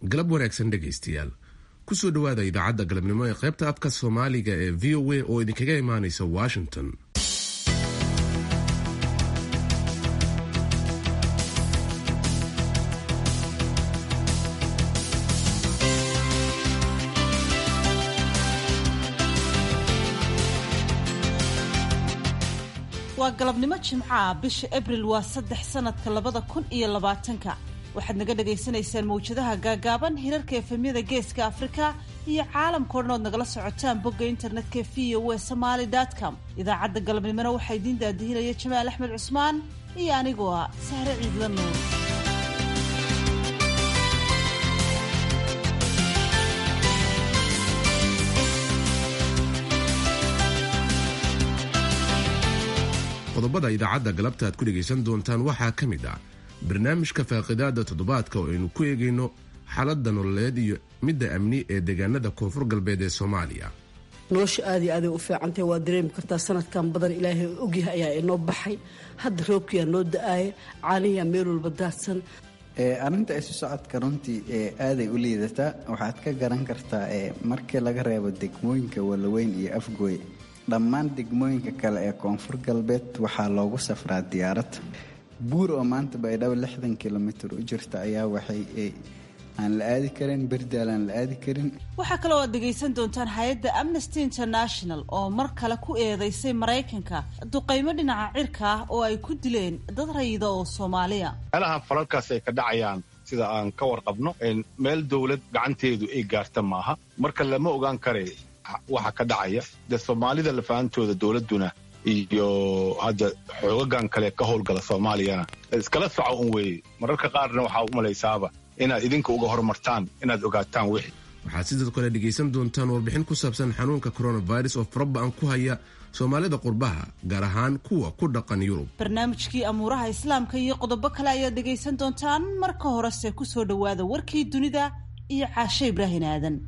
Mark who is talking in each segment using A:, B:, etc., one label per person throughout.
A: galab wanaagsan dhegaystayaal kusoo dhowaada idaacadda galabnimo ee qaybta afka soomaaliga ee v o a oo idinkaga imaanaysa washington
B: waa galabnimo jimcaha bisha abril waa saddex sanadka labada kun iyo labaatanka waxaad naga dhagaysanaysaan mawjadaha gaagaaban hirarka efemyada geeska afrika iyo caalamkao dhan ood nagala socotaan bogga internetka v o e somaali com idaacadda galabnimona waxaa idiin daadihinaya jamaal axmed cusmaan iyo anigoo ah sahre ciidla nuur
A: qodobada idaacadda galabta aad ku dhegaysan doontaan waxaa ka mid ah barnaamijka faaqidaada toddobaadka oo aynu ku eegayno xaaladda nololeed iyo midda amni ee deegaanada koonfur galbeed ee soomaaliya
C: nolosha aad iyo aaday u fiicantahy waa dareemi kartaa sanadkan badan ilaahay ogyahay ayaa inoo baxay hadda roobkiyaa noo da-aaya caaniyaa meel walba daadsan
D: arrinta isu socodka runtii aaday u liidataa waxaad ka garan kartaa markii laga reebo degmooyinka walaweyn iyo afgooy dhammaan degmooyinka kale ee koonfur galbeed waxaa loogu safraa diyaarad buur oo maanta baydhabo lixdan kilomitir u jirta ayaa waxay aan la aadi karin berdaal aan la aadi karin
B: waxaa kaloo aad dhegaysan doontaan hay-adda amnesty international oo mar kale ku eedeysay maraykanka duqaymo dhinaca cirka ah oo ay ku dileen dad rayida oo soomaaliya
E: meelaha falalkaas ay ka dhacayaan sida aan ka warqabno meel dowlad gacanteedu ay gaarta maaha marka lama ogaan kare waxa ka dhacaya dee soomaalida lafaantooda dowladduna iyo hadda xoogagan kale ka howlgala soomaaliyana iskala soco un weeye mararka qaarna waxaa u malaysaaba inaad idinka uga hormartaan inaad ogaataan wixii
A: waxaad sidoo kale dhegaysan doontaan warbixin ku saabsan xanuunka coronavirus oo faraba-an ku haya soomaalida qurbaha gaar ahaan kuwa ku dhaqan yurub
B: barnaamijkii amuuraha islaamka iyo qodobo kale ayaad dhegaysan doontaan marka horese kusoo dhowaada warkii dunida iyo caashe ibraahin aadan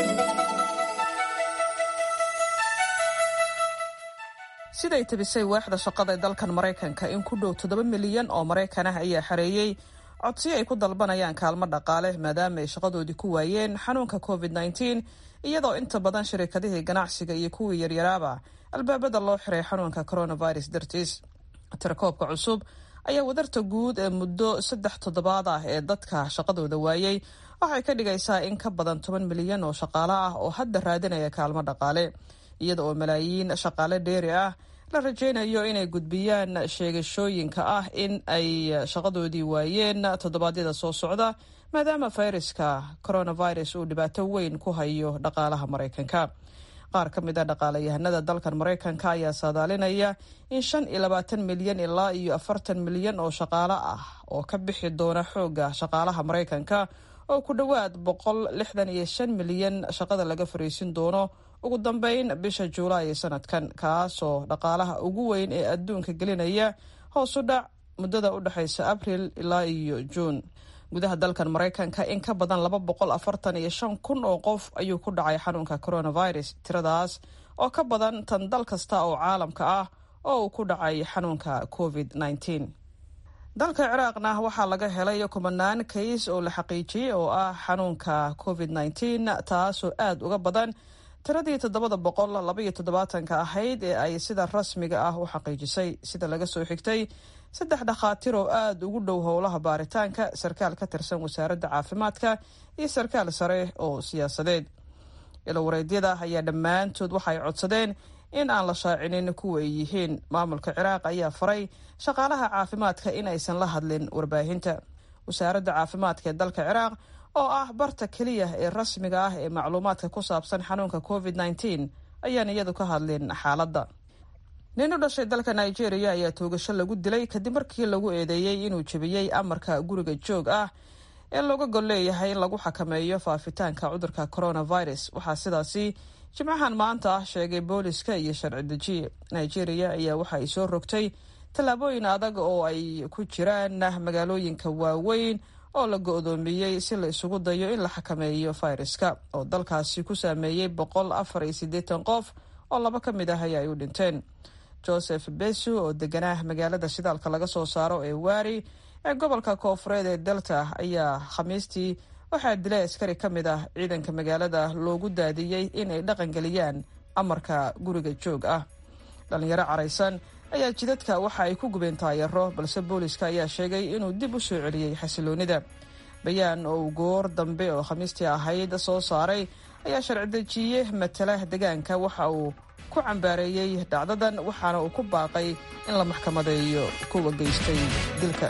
F: siday tabisay waaxda shaqada ee dalkan maraykanka in ku dhow toddoba milyan oo maraykan ah ayaa xareeyey codsiyo ay ku dalbanayaan kaalmo dhaqaale maadaama ay shaqadoodii ku waayeen xanuunka covid nteen iyadoo inta badan shirikadihii ganacsiga iyo kuwii yaryaraaba albaabada loo xiray xanuunka coronavirus dartiis tirakoobka cusub ayaa wadarta guud ee muddo saddex toddobaad ah ee dadka shaqadooda waayey waxay ka dhigaysaa in ka badan toban milyan oo shaqaale ah oo hadda raadinaya kaalmo dhaqaale iyada oo malaayiin shaqaale dheeri ah la rajaynayo inay gudbiyaan sheegashooyinka ah in ay shaqadoodii waayeen toddobaadyada soo socda maadaama fayraska coronavirus uu dhibaato weyn ku hayo dhaqaalaha maraykanka qaar ka mid a dhaqaalayahanada dalkan maraykanka ayaa saadaalinaya in shan iyo labaatan milyan ilaa iyo afartan milyan oo shaqaale ah oo ka bixi doona xooga shaqaalaha maraykanka oo ku dhowaad boqol lixdan iyo shan milyan shaqada laga fariisin doono ugu dambeyn bisha juulaay sanadkan kaasoo dhaqaalaha ugu weyn ee adduunka gelinaya hoosu dhac muddada u dhexaysa abril ilaa iyo juun gudaha dalkan maraykanka in ka badan laba boqol afartan iyo shan kun oo qof ayuu ku dhacay xanuunka coronavirus tiradaas oo ka badan tan dal kasta oo caalamka ah oo uu ku dhacay xanuunka covid nteen dalka ciraaqna waxaa laga helay kumanaan kays oo la xaqiijiyey oo ah xanuunka covid nteen taasoo aada uga badan tiradii toddobada boqol labaiyo toddobaatanka ahayd ee ay sida rasmiga ah u xaqiijisay sida laga soo xigtay saddex dhakhaatiir oo aada ugu dhow howlaha baaritaanka sarkaal ka tirsan wasaaradda caafimaadka iyo sarkaal sare oo siyaasadeed ilowareedyada ayaa dhammaantood waxay codsadeen in aan la shaacinin kuwa ay yihiin maamulka ciraaq ayaa faray shaqaalaha caafimaadka in aysan la hadlin warbaahinta wasaaradda caafimaadka ee dalka ciraaq oo ah barta keliya ee rasmiga ah ee macluumaadka ku saabsan xanuunka covid nteen ayaan iyadu ka hadlin xaaladda nin u dhashay dalka nigeria ayaa toogasho lagu dilay kadib markii lagu eedeeyey inuu jebiyey amarka guriga joog ah ee looga gol leeyahay in lagu xakameeyo faafitaanka cudurka coronavirus waxaa sidaasi jimcahan maanta ah sheegay booliska iyo sharci dejiye nigeria ayaa waxa ay soo rogtay tallaabooyin adag oo ay ku jiraan magaalooyinka waaweyn oo la go-doomiyey si la isugu dayo in la xakameeyo fayraska oo dalkaasi ku saameeyey boqol afar iyo siddeetan qof oo laba ka mid ah ay u dhinteen joseph besu oo deganaa magaalada shidaalka laga soo saaro ee wari ee gobolka koofureed ee delta ayaa khamiistii waxaa dilay askari ka mid ah ciidanka magaalada loogu daadiyey inay dhaqangeliyaan amarka guriga joog ah dhallinyaro caraysan ayaa jidadka waxa ay ku gubeen taayaro balse booliska ayaa sheegay inuu dib u soo celiyey xasiloonida bayaan oo uu goor dambe oo khamiistii ahayd soo saaray ayaa sharci-dejiye matala degaanka waxa uu ku cambaareeyey dhacdadan waxaana uu ku baaqay in la maxkamadeeyo kuwa geystay dilka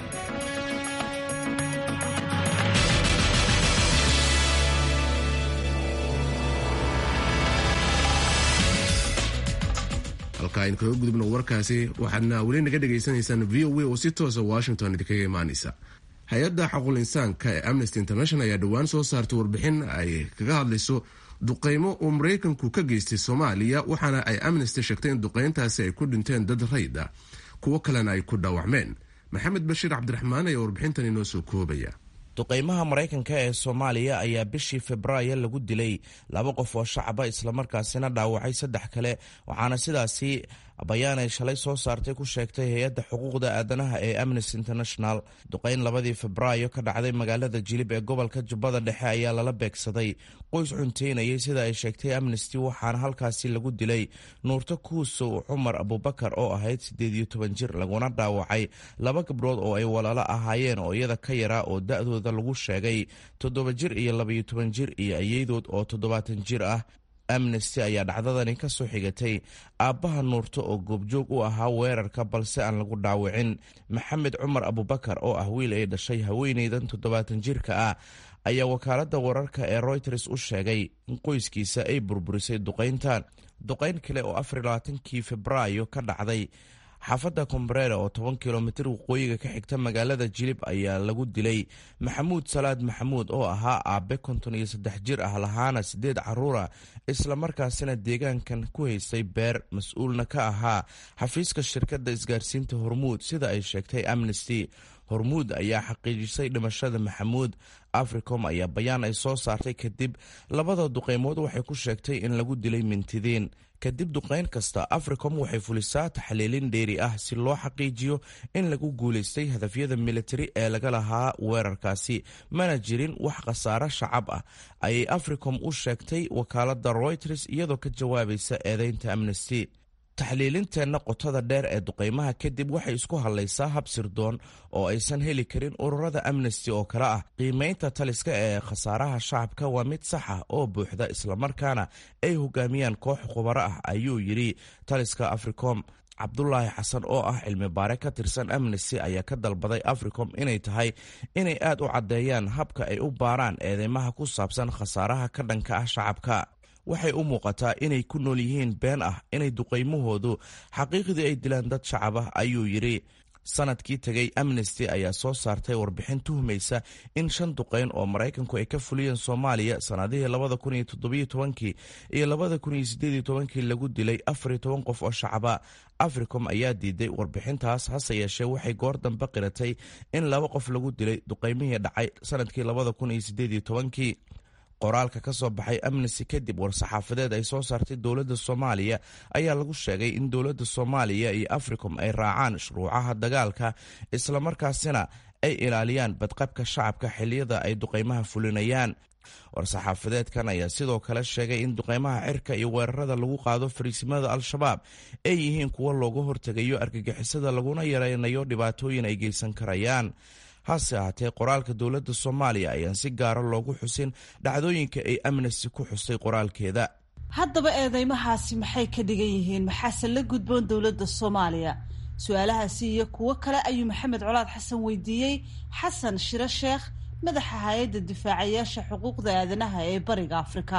A: halka aynu kaga gudubno warkaasi waxaadna weli naga dhagaysanaysaan v o a oo si toosa washington idinkaga imaanaysa hay-adda xaqul insaanka ee amnesty international ayaa dhowaan soo saartay warbixin ay kaga hadlayso duqaymo uu maraykanku ka geystay soomaaliya waxaana ay amnesty sheegtay in duqayntaasi ay ku dhinteen dad rayda kuwo kalena ay ku dhaawacmeen maxamed bashiir cabdiraxmaan ayaa warbixintan inoo soo koobaya
G: duqaymaha maraykanka ee soomaaliya ayaa bishii febraayo lagu dilay laba qof oo shacaba islamarkaasina dhaawacay saddex kale waxaana sidaasi bayaan ay shalay soo saartay ku sheegtay hay-adda xuquuqda aadanaha ee amnesty international duqayn labadii febraayo ka dhacday magaalada jilib ee gobolka jubbada dhexe ayaa lala beegsaday qoys cunteynayay sida ay sheegtay amnesty waxaana halkaasi lagu dilay nuurto kuusow cumar abubakar oo ahayd siddeed iyo toban jir laguna dhaawacay laba gabdhood oo ay walaalo ahaayeen oo iyada ka yaraa oo da-dooda lagu sheegay toddoba jir iyo labaiyo toban jir iyo ayeydood oo toddobaatan jir ah amnesty ayaa dhacdadani ka soo xigatay aabbaha nuurto oo goobjoog u ahaa weerarka balse aan lagu dhaawicin maxamed cumar abubakar oo ah wiil ay dhashay haweeneydan toddobaatan jirka ah ayaa wakaaladda wararka ee royters u sheegay in qoyskiisa ay burburisay duqayntan duqayn kale oo afar labaatankii febraayo ka dhacday xaafadda kombareere oo toban kilomitir waqooyiga ka xigta magaalada jilib ayaa lagu dilay maxamuud salaad maxamuud oo ahaa aabe konton iyo saddex jir ah lahaana siddeed caruura islamarkaasina deegaankan ku haystay beer mas-uulna ka ahaa xafiiska shirkadda isgaarsiinta hormuud sida ay sheegtay amnesty hormuud ayaa xaqiijisay dhimashada maxamuud africom ayaa bayaan ay soo saartay kadib labada duqeymood waxay ku sheegtay in lagu dilay mintidiin kadib duqayn kasta africom waxay fulisaa taxliilin dheeri ah si loo xaqiijiyo in lagu guulaystay hadafyada militari ee laga lahaa weerarkaasi mana jirin wax khasaare shacab ah ayay africom u sheegtay wakaalada royters iyadoo ka jawaabaysa eedeynta amnesty taxliilinteenna qotada dheer ee duqaymaha kadib waxay isku hadlaysaa hab sirdoon oo aysan heli karin ururada amnesty oo kale ah qiimaynta taliska ee khasaaraha shacabka waa mid sax ah oo buuxda islamarkaana ay hogaamiyaan koox khubaro ah ayuu yidhi taliska africom cabdulaahi xasan oo ah cilmi baare ka tirsan amnesty ayaa ka dalbaday africom inay tahay inay aad u caddeeyaan habka ay u baaraan eedeymaha ku saabsan khasaaraha ka dhanka ah shacabka waxay u muuqataa inay ku nool yihiin been ah inay duqaymahoodu xaqiiqdii ay dilaan dad shacab ah ayuu yidhi sanadkii tegay amnesty ayaa soo saartay warbixin tuhmaysa in shan duqayn oo maraykanku ay ka fuliyeen soomaaliya sanadihii labada kun iyo toddobiyo tobankii iyo labada kun iyo sideediyo tobankii lagu dilay afar iyo toban qof oo shacaba africom ayaa diiday warbixintaas hase yeeshee waxay goor dambe qiratay in laba qof lagu dilay duqaymihii dhacay sanadkii labada kun iyo sideediyo tobankii qoraalka ka soo baxay amnesty kadib war-saxaafadeed ay soo saartay dowladda soomaaliya ayaa lagu sheegay in dowladda soomaaliya iyo africom ay raacaan shuruucaha dagaalka islamarkaasina ay ilaaliyaan badqabka shacabka xiliyada ay duqaymaha fulinayaan war-saxaafadeedkan ayaa sidoo kale sheegay in duqaymaha cirka iyo weerarada lagu qaado fariisimada al-shabaab ay yihiin kuwo looga hortegayo argagixisada laguna yareynayo dhibaatooyin ay geysan karayaan hase ahaatee qoraalka dowladda soomaaliya ayaan si gaara loogu xusin dhacdooyinka ay amnesty ku xusay qoraalkeeda
B: haddaba eedeymahaasi maxay ka dhigan yihiin maxaase la gudboon dowladda soomaaliya su-aalahaasi iyo kuwo kale ayuu maxamed colaad xasan weydiiyey xasan shiro sheekh madaxa hay-adda difaacayaasha xuquuqda aadanaha ee bariga afrika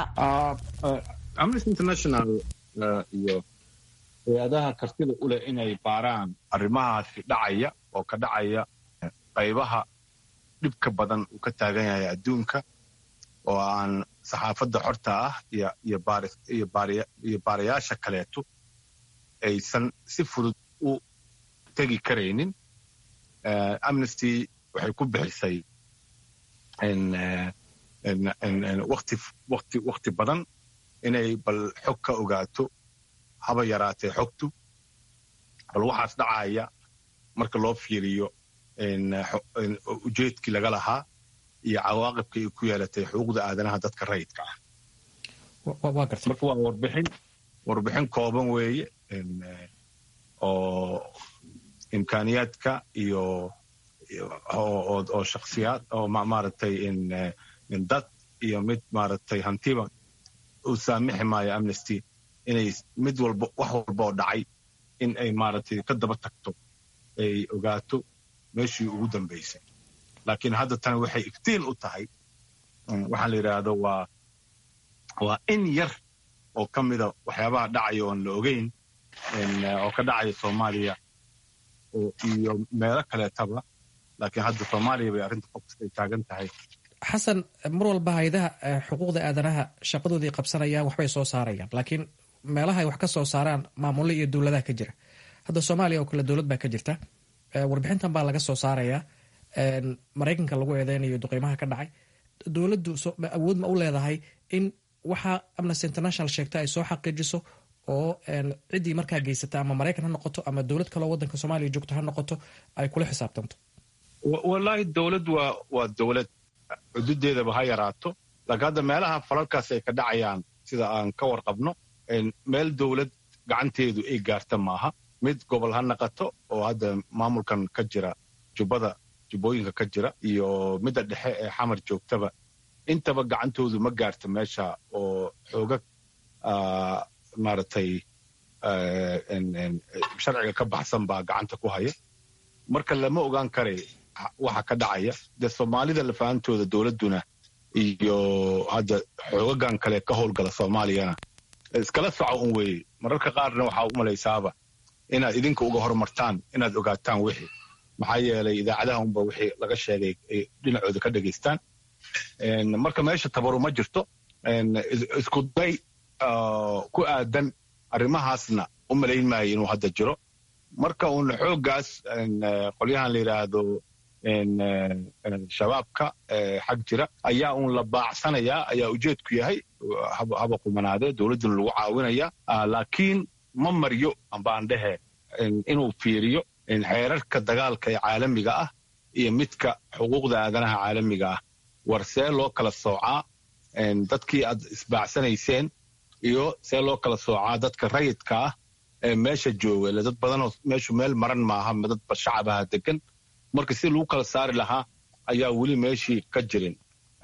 E: amnesty international iyo hay-adaha kartida u leh inay baaraan arrimahaasi dhacaya oo ka dhacaya qaybaha dhibka badan uu ka taagan yahay adduunka oo aan saxaafadda xorta ah iyo baarayaasha kaleeto aysan si fudud u tegi karaynin amnesty waxay ku bixisay wakti badan inay bal xog ka ogaato haba yaraatee xogtu bal waxaas dhacaya marka loo fiiriyo ujeedkii laga lahaa iyo cawaaqibka ay ku yeelatay xuquuqda aadanaha dadka rayidka ah marka waa warbixin warbixin kooban weeye oo imkaaniyaadka iyo oo shaksiyaad oo maaragtay dad iyo mid maaragtay hantiba uu saamixi maayo amnesty inay mid walba wax walba oo dhacay in ay maaragtay ka daba tagto ay ogaato meeshii ugu dambaysay laakiin hadda tani waxay iftiin u tahay waxaa la yidhaahdo waa waa in yar oo ka mida waxyaabaha dhacaya oon la ogeyn oo ka dhacaya soomaaliya iyo meelo kaleetaba laakiin hadda soomaaliya bay arrinta focus ay taagan tahay
H: xasan mar walba haydaha xuquuqda aadanaha shaqadoodii qabsanayaan waxbay soo saarayaan laakiin meelaha ay wax ka soo saaraan maamullo iyo dowladaha ka jira hadda soomaaliya oo kale dowlad baa ka jirta warbixintan baa laga soo saarayaa maraykanka lagu eedeynayo duqeymaha ka dhacay dowladdu awood ma u leedahay in waxa amnesty international sheegta ay soo xaqiijiso oo ciddii markaa geysata ama maraykan ha noqoto ama dowlad kaleo waddanka soomaaliya joogto ha noqoto ay kula xisaabtanto
E: wallaahi dowlad waa waa dowlad xududeedaba ha yaraato laakiin hadda meelaha falalkaas ay ka dhacayaan sida aan ka warqabno meel dowlad gacanteedu ay gaarta maaha mid gobol ha naqato oo hadda maamulkan ka jira jubbada jubbooyinka ka jira iyo midda dhexe ee xamar joogtaba intaba gacantoodu ma gaarta meesha oo xoogag maaragtay sharciga ka baxsan baa gacanta ku haya marka lama ogaan karay waxa ka dhacaya dee soomaalida lafahantooda dowladduna iyo hadda xoogagan kale ka howlgala soomaaliyana iskala soco un weeye mararka qaarna waxaa u malaysaaba inaad idinka uga hormartaan inaad ogaataan wixii maxaa yeelay idaacadaha unba wixii laga sheegay ay dhinacooda ka dhegaystaan marka meesha tabaru ma jirto isku day ku aadan arrimahaasna u malayn maayo inuu hadda jiro marka uun xooggaas qolyahan la yidhaahdo shabaabka xag jira ayaa uun la baacsanayaa ayaa ujeedku yahay haba qumanaadee dowladduna lagu caawinaya laakiin ma maryo ambaan dhehe inuu fiiriyo xeerarka dagaalka ee caalamiga ah iyo midka xuquuqda aadanaha caalamiga ah war see loo kala soocaa dadkii aad isbaacsanayseen iyo see loo kala soocaa dadka rayidka ah ee meesha jooga ile dad badanoo meeshu meel maran maaha dadba shacabaha degan marka si lagu kala saari lahaa ayaa weli meeshii ka jirin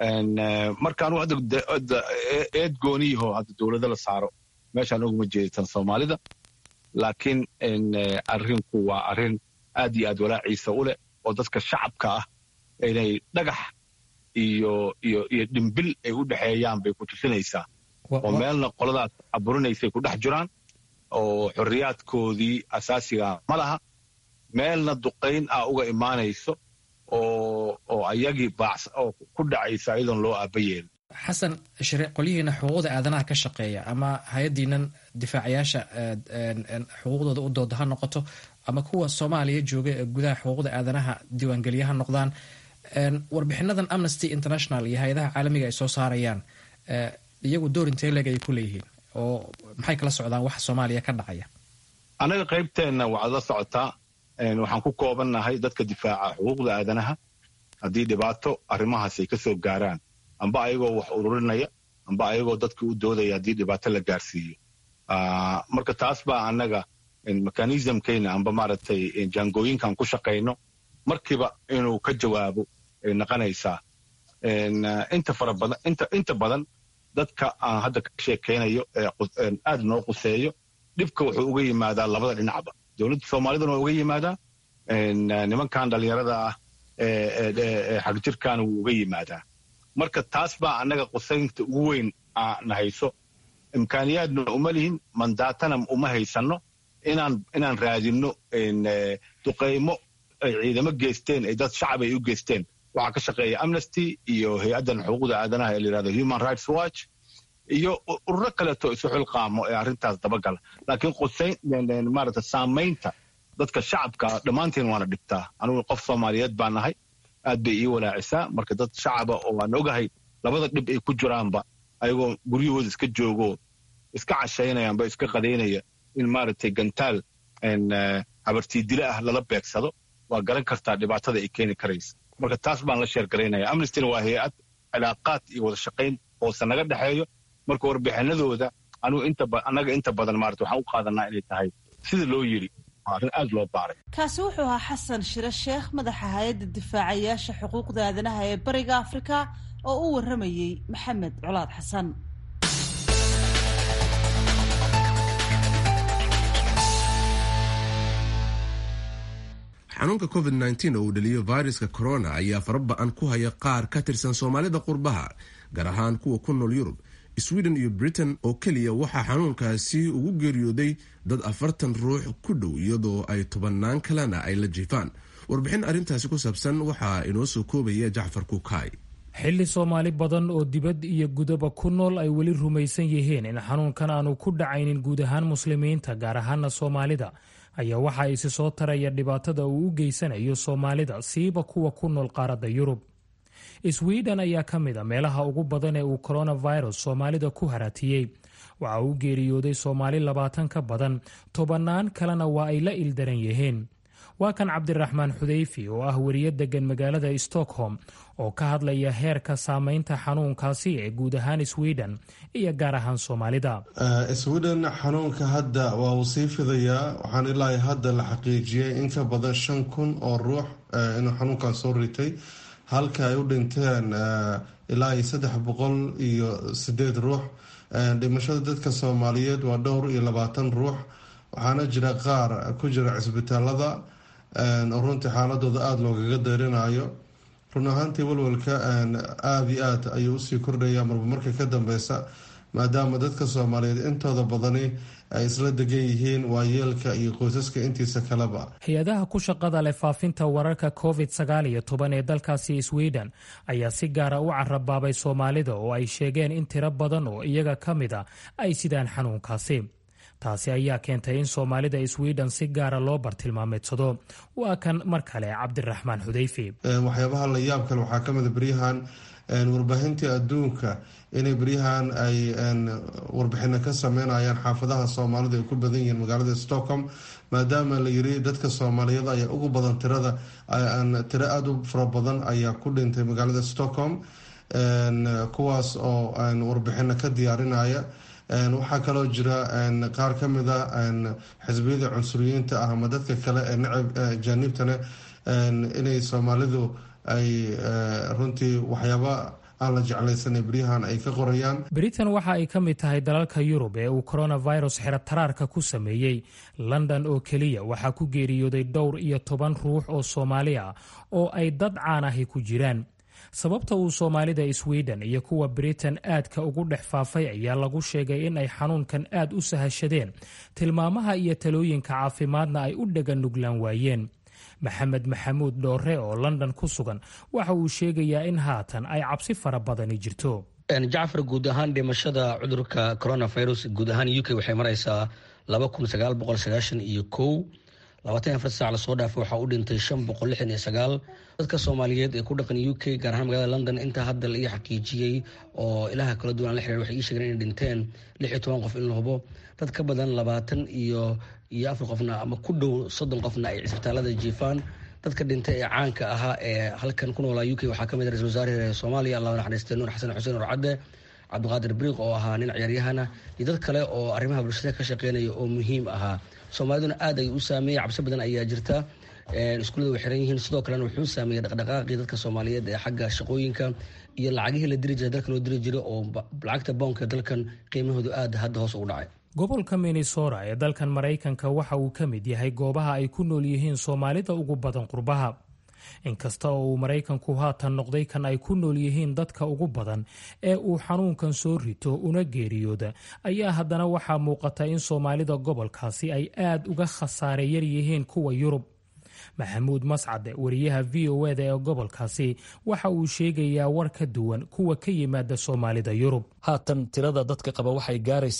E: marka anugu hadda eed gooniyaho hadda dowlado la saaro meeshaan uguma jeeditan soomaalida laakiin arrinku waa arrin aad iyo aad walaaciisa u leh oo dadka shacabka ah inay dhagax iyo iyo iyo dhimbil ay u dhexeeyaan bay ku tusinaysaa oo meelna qoladaas aburinaysay ku dhex jiraan oo xorriyaadkoodii asaasiga ma laha meelna duqayn ah uga imaanayso oo oo ayagii baacs oo ku dhacaysa iyadoon loo aaba yeelin
H: xasan shire qolyihiina xuquuqda aadanaha ka shaqeeya ama hay-addiinan difaacayaasha xuquuqdooda u dooda ha noqoto ama kuwa soomaaliya jooga ee gudaha xuquuqda aadanaha diiwaangeliya ha noqdaan warbixinadan amnesty international iyo hay-adaha caalamiga ay soo saarayaan iyagu door intee leeg ay ku leeyihiin oo maxay kala socdaan waxa soomaaliya ka dhacaya
E: annaga qaybteenna waxaad la socotaa waxaan ku koobannahay dadka difaaca xuquuqda aadanaha haddii dhibaato arrimahaas ay ka soo gaaraan amba ayagoo wax ururinaya amba ayagoo dadka u doodaya haddii dhibaato la gaarsiiyo marka taas baa annaga mechanismkeyna amba maaragtay jaangooyinkan ku shaqayno markiiba inuu ka jawaabo ay naqanaysaa inta fara badan inta inta badan dadka aan hadda ka sheekaynayo ee aad noo quseeyo dhibka wuxuu uga yimaadaa labada dhinacba dowladda soomaaliduna waa uga yimaadaa nimankan dhallinyarada ah ee xagjirkaana wuu uga yimaadaa marka taas baa annaga qusaynta ugu weyn na hayso imkaaniyaadna uma lihin mandaatana uma haysanno inaan inaan raadinno duqaymo ay ciidamo geysteen ay dad shacab ay u geysteen waxaa ka shaqeeya amnesty iyo hay-addan xuquuqda aadanaha ee la yidhahdo human rights watch iyo ururo kaleeto isu xilqaamo ee arrintaas dabagala laakiin qusayn maarata saamaynta dadka shacabka dhammaanteen waana dhibtaa anugu qof soomaaliyeed baa nahay aad bay ii walaacisaa marka dad shacaba oo aan ogahay labada dhib ay ku jiraanba ayagoo guryahooda iska joogo iska cashaynayaanba iska qadaynaya in maaragtay gantaal habartiidile ah lala beegsado waa garan kartaa dhibaatada ay keeni karaysa marka taas baan la sheergaraynaya amnestina waa hay-ad cilaaqaad iyo wada shaqayn hoose naga dhexeeyo marka warbixinadooda anugu inta annaga inta badan maarata waxaan u qaadanaa inay tahay sida loo yidhi arrin aad loo baaray
B: kaasi wuxuu ahaa xasan shire sheekh madaxa hay-adda difaacayaasha xuquuqda aadanaha ee bariga afrika oo u warramayey maxamed colaad xasan
A: xanuunka covid nteen oo uu dhaliyo viruska corona ayaa faraba-an ku haya qaar ka tirsan soomaalida qurbaha gaar ahaan kuwa ku nool yurub sweden iyo britain oo keliya waxaa xanuunkaasi ugu geeriyooday dad afartan ruux ku dhow iyadoo ay tobannaan kalena ay la jiifaan warbixin arrintaasi ku saabsan waxaa inoo soo koobaya jacfar kukaay
I: xilli soomaali badan oo dibad iyo gudaba ku nool ay weli rumaysan yihiin in xanuunkan aanu ku dhacaynin guud ahaan muslimiinta gaar ahaana soomaalida ayaa waxa isi soo taraya dhibaatada uu u geysanayo soomaalida siiba kuwa ku nool qaaradda yurub sweden ayaa ka mid a meelaha ugu badan ee uu coronavirus soomaalida ku haratiyey waxa uu geeriyooday soomaali labaatan ka badan tobannaan kalena waa ay la ildaran yihiin waa kan cabdiraxmaan xudeyfi oo ah weriye degan magaalada stockholm oo ka hadlaya heerka saameynta xanuunkaasi ee guud ahaan sweden iyo gaar ahaan soomaalida
J: sweden xanuunka hadda waa uu sii fidayaa waxaan ilaa hadda la xaqiijiyay in ka badan shan kun oo ruux inuu xanuunkan soo ritay halka ay u dhinteen ilaa iyo saddex boqol iyo sideed ruux dhimashada dadka soomaaliyeed waa dhowr iyo labaatan ruux waxaana jira qaar ku jira cisbitaalada oo runtii xaaladooda aada loogaga deerinayo run ahaantii walwalka aada iyo aad ayuu usii kordhaya marba marka ka dambeysa maadaama dadka soomaaliyeed intooda badani ay isla degan yihiin waayeelka iyo qoysaska intiisa kaleba
I: hay-adaha ku shaqada leh faafinta wararka covid sagaal iyo toban ee dalkaasi sweden ayaa si gaara u carabaabay soomaalida oo ay sheegeen in tiro badan oo iyaga ka mid a ay sidaan xanuunkaasi taasi ayaa keentay in soomaalida sweden si gaara loo bartilmaameedsado waa kan mar kale cabdiraxmaan xudeyfi
J: waxyaabaha la yaab kale waxaa kamid a beryahan warbaahintii adduunka inay beryahan ay warbixino ka sameynayaan xaafadaha soomaalida ay ku badan yihiin magaalada stockholm maadaama la yiri dadka soomaaliyeed ayaa ugu badan tirada tiro aada u fara badan ayaa ku dhintay magaalada stockholm kuwaas oo warbixino ka diyaarinaya waxaa kaloo jira qaar ka mid a xisbiyada cunsuriyiinta ah ama dadka kale ee nacab jaaniibtane inay soomaalidu ay runtii waxyaaba aan la jeclaysanay beryahan ay ka qorayaan
I: britain waxa ay ka mid tahay dalalka yurub ee uu coronavirus xerataraarka ku sameeyey london oo keliya waxaa ku geeriyooday dhowr iyo toban ruux oo soomaali ah oo ay dad caan ahi ku jiraan sababta uu soomaalida sweden iyo kuwa britain aadka ugu dhex faafay ayaa lagu sheegay in ay xanuunkan aad u sahashadeen tilmaamaha iyo talooyinka caafimaadna ay u dhagan nuglaan waayeen maxamed maxamuud dhoore oo london ku sugan waxa uu sheegayaa in haatan ay cabsi fara badani jirto
K: jacfar guud ahaan dhimashada cudurka coronavirus guud ahaan u k waxay maraysaa laba kun sagaal boqol sagaashan iyo kow labaatan afar saac lasoo dhaafay waxaa u dhintay shan boqol lixdan iyo sagaal dadka soomaaliyeed ee ku dhaqan u k gaar ahaan magaalada london intaa hadda la ii xaqiijiyey oo ilaha kala duwan la xiriir waxay ii sheegeen inay dhinteen lix iyo toban qof in la hubo dad ka badan labaatan iyo iyo afar qofna ama ku dhow soddon qofna ay cisbitaalada jiifaan dadka dhintay ee caanka ahaa ee halkan ku noolaa u k waxaa kamid ra-isul wasaare soomaaliya allah naxariistay nuur xasan xuseen orcadde cabdiqaadir briiq oo ahaa nin ciyaaryahana iyo dad kale oo arrimaha bulshada ka shaqeynaya oo muhiim ahaa soomaaliduna aad ay u saameeyey cabsi badan ayaa jirta iskuullada way xiran yihiin sidoo kalena wuxuu saameeyey dhaqdhaqaaqii dadka soomaaliyeed ee xagga shaqooyinka iyo lacagihii la diri jiray dalka loo diri jiray oo lacagta boonka dalkan qiimahoodu aad hadda hoos ugu dhacay
I: gobolka minnesota ee dalkan maraykanka waxa uu ka mid yahay goobaha ay ku nool yihiin soomaalida ugu badan qurbaha inkasta oo uu maraykanku haatan noqday kan ay ku nool yihiin dadka ugu badan ee uu xanuunkan soo rito una geeriyooda ayaa haddana waxaa muuqata in soomaalida gobolkaasi ay aad uga khasaare yar yihiin kuwa yurub maxamuud mascade wariyaha v o eda ee gobolkaasi waxa uu sheegayaa war ka duwan kuwa ka yimaada soomaalida yurub
L: haatan tirada dadka qaba waxay gaaraysaa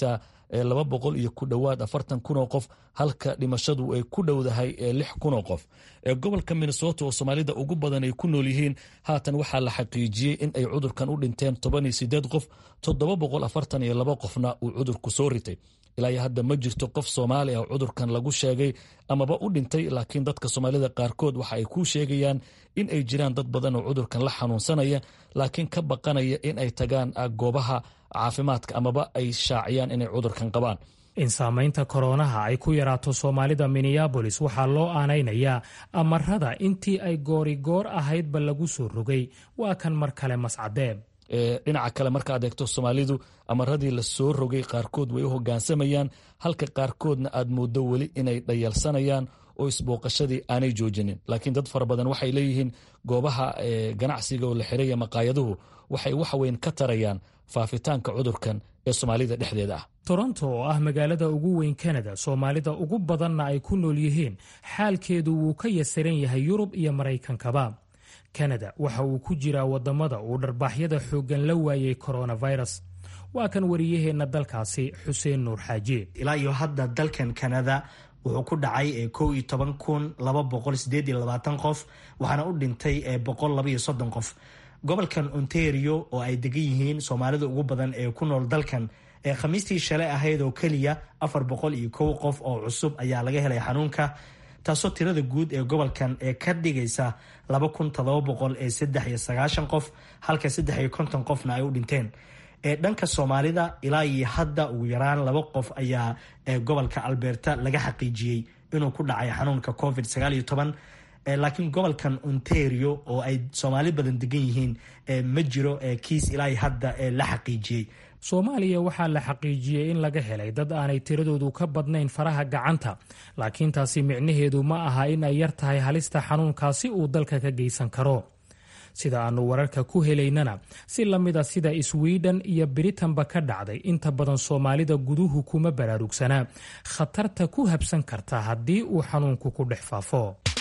L: laba boqol iyo ku dhowaad afartan kun oo qof halka dhimashadu ay ku dhowdahay lix kun oo qof gobolka minnesota oo soomaalida ugu badan ay ku nool yihiin haatan waxaa la xaqiijiyey in ay cudurkan u dhinteen toban iyo sideed qof toddoba boqol afartan iyo laba qofna uu cudurku soo ritay ilaa iyo hadda ma jirto qof soomaali ah cudurkan lagu sheegay amaba u dhintay laakiin dadka soomaalida qaarkood waxa ay kuu sheegayaan in ay jiraan dad badan oo cudurkan la xanuunsanaya laakiin ka baqanaya in ay tagaan goobaha caafimaadka amaba ay shaaciyaan inay cudurkan qabaan
I: in saamaynta koronaha ay ku yaraato soomaalida minneabolis waxaa loo aanaynayaa amarada intii ay goorigoor ahaydba lagu soo rogay waa kan mar kale mascadeeb
L: dhinaca kale markaad eegto soomaalidu amaradii la soo rogay qaarkood way u hogaansamayaan halka qaarkoodna aad mooddo weli inay dhayalsanayaan oo isbooqashadii aanay joojinin laakiin dad fara badan waxay leeyihiin goobaha ganacsiga oo la xiraya maqaayaduhu waxay waxweyn ka tarayaan faafitaanka cudurkan ee soomaalida dhexdeeda ah
I: toronto oo ah magaalada ugu weyn kanada soomaalida ugu badanna ay ku nool yihiin xaalkeedu wuu ka yasiran yahay yurub iyo maraykankaba kanada waxa uu ku jiraa wadamada uu dharbaaxyada xooggan la waayey coronavirus waa kan wariyaheenna dalkaasi xuseen nuur xaaji
M: ilaa iyo hadda dalkan kanada wuxuu ku dhacay kow iyo toban kun laba boqol sideed iyo labaatan qof waxaana u dhintay boqol laba iyo soddon qof gobolkan ontario oo ay degan yihiin soomaalida ugu badan ee ku nool dalkan ee khamiistii shalay ahayd oo keliya afar boqol iyo kow qof oo cusub ayaa laga helay xanuunka taasoo tirada guud ee gobolkan ee ka dhigaysa laba kun todoba boqol ee saddex iyo sagaashan qof halka saddex iyo konton qofna ay u dhinteen ee dhanka soomaalida ilaa iyo hadda ugu yaraan laba qof ayaa gobolka alberta laga xaqiijiyey inuu ku dhacay xanuunka covid sagaal iyo toban laakiin gobolkan ontario oo ay soomaali badan degan yihiin ma jiro kiis ilaa hadda la xaqiijiyey
I: soomaaliya waxaa la xaqiijiyey in laga helay dad aanay tiradoodu ka badnayn faraha gacanta laakiin taasi micnaheedu ma aha in ay yar tahay halista xanuunkaasi uu dalka ka geysan karo sida aannu wararka ku helaynana si la mid a sida swiden iyo britanba ka dhacday inta badan soomaalida guduhu kuma baraarugsanaa khatarta ku habsan karta haddii uu xanuunku ku dhex faafo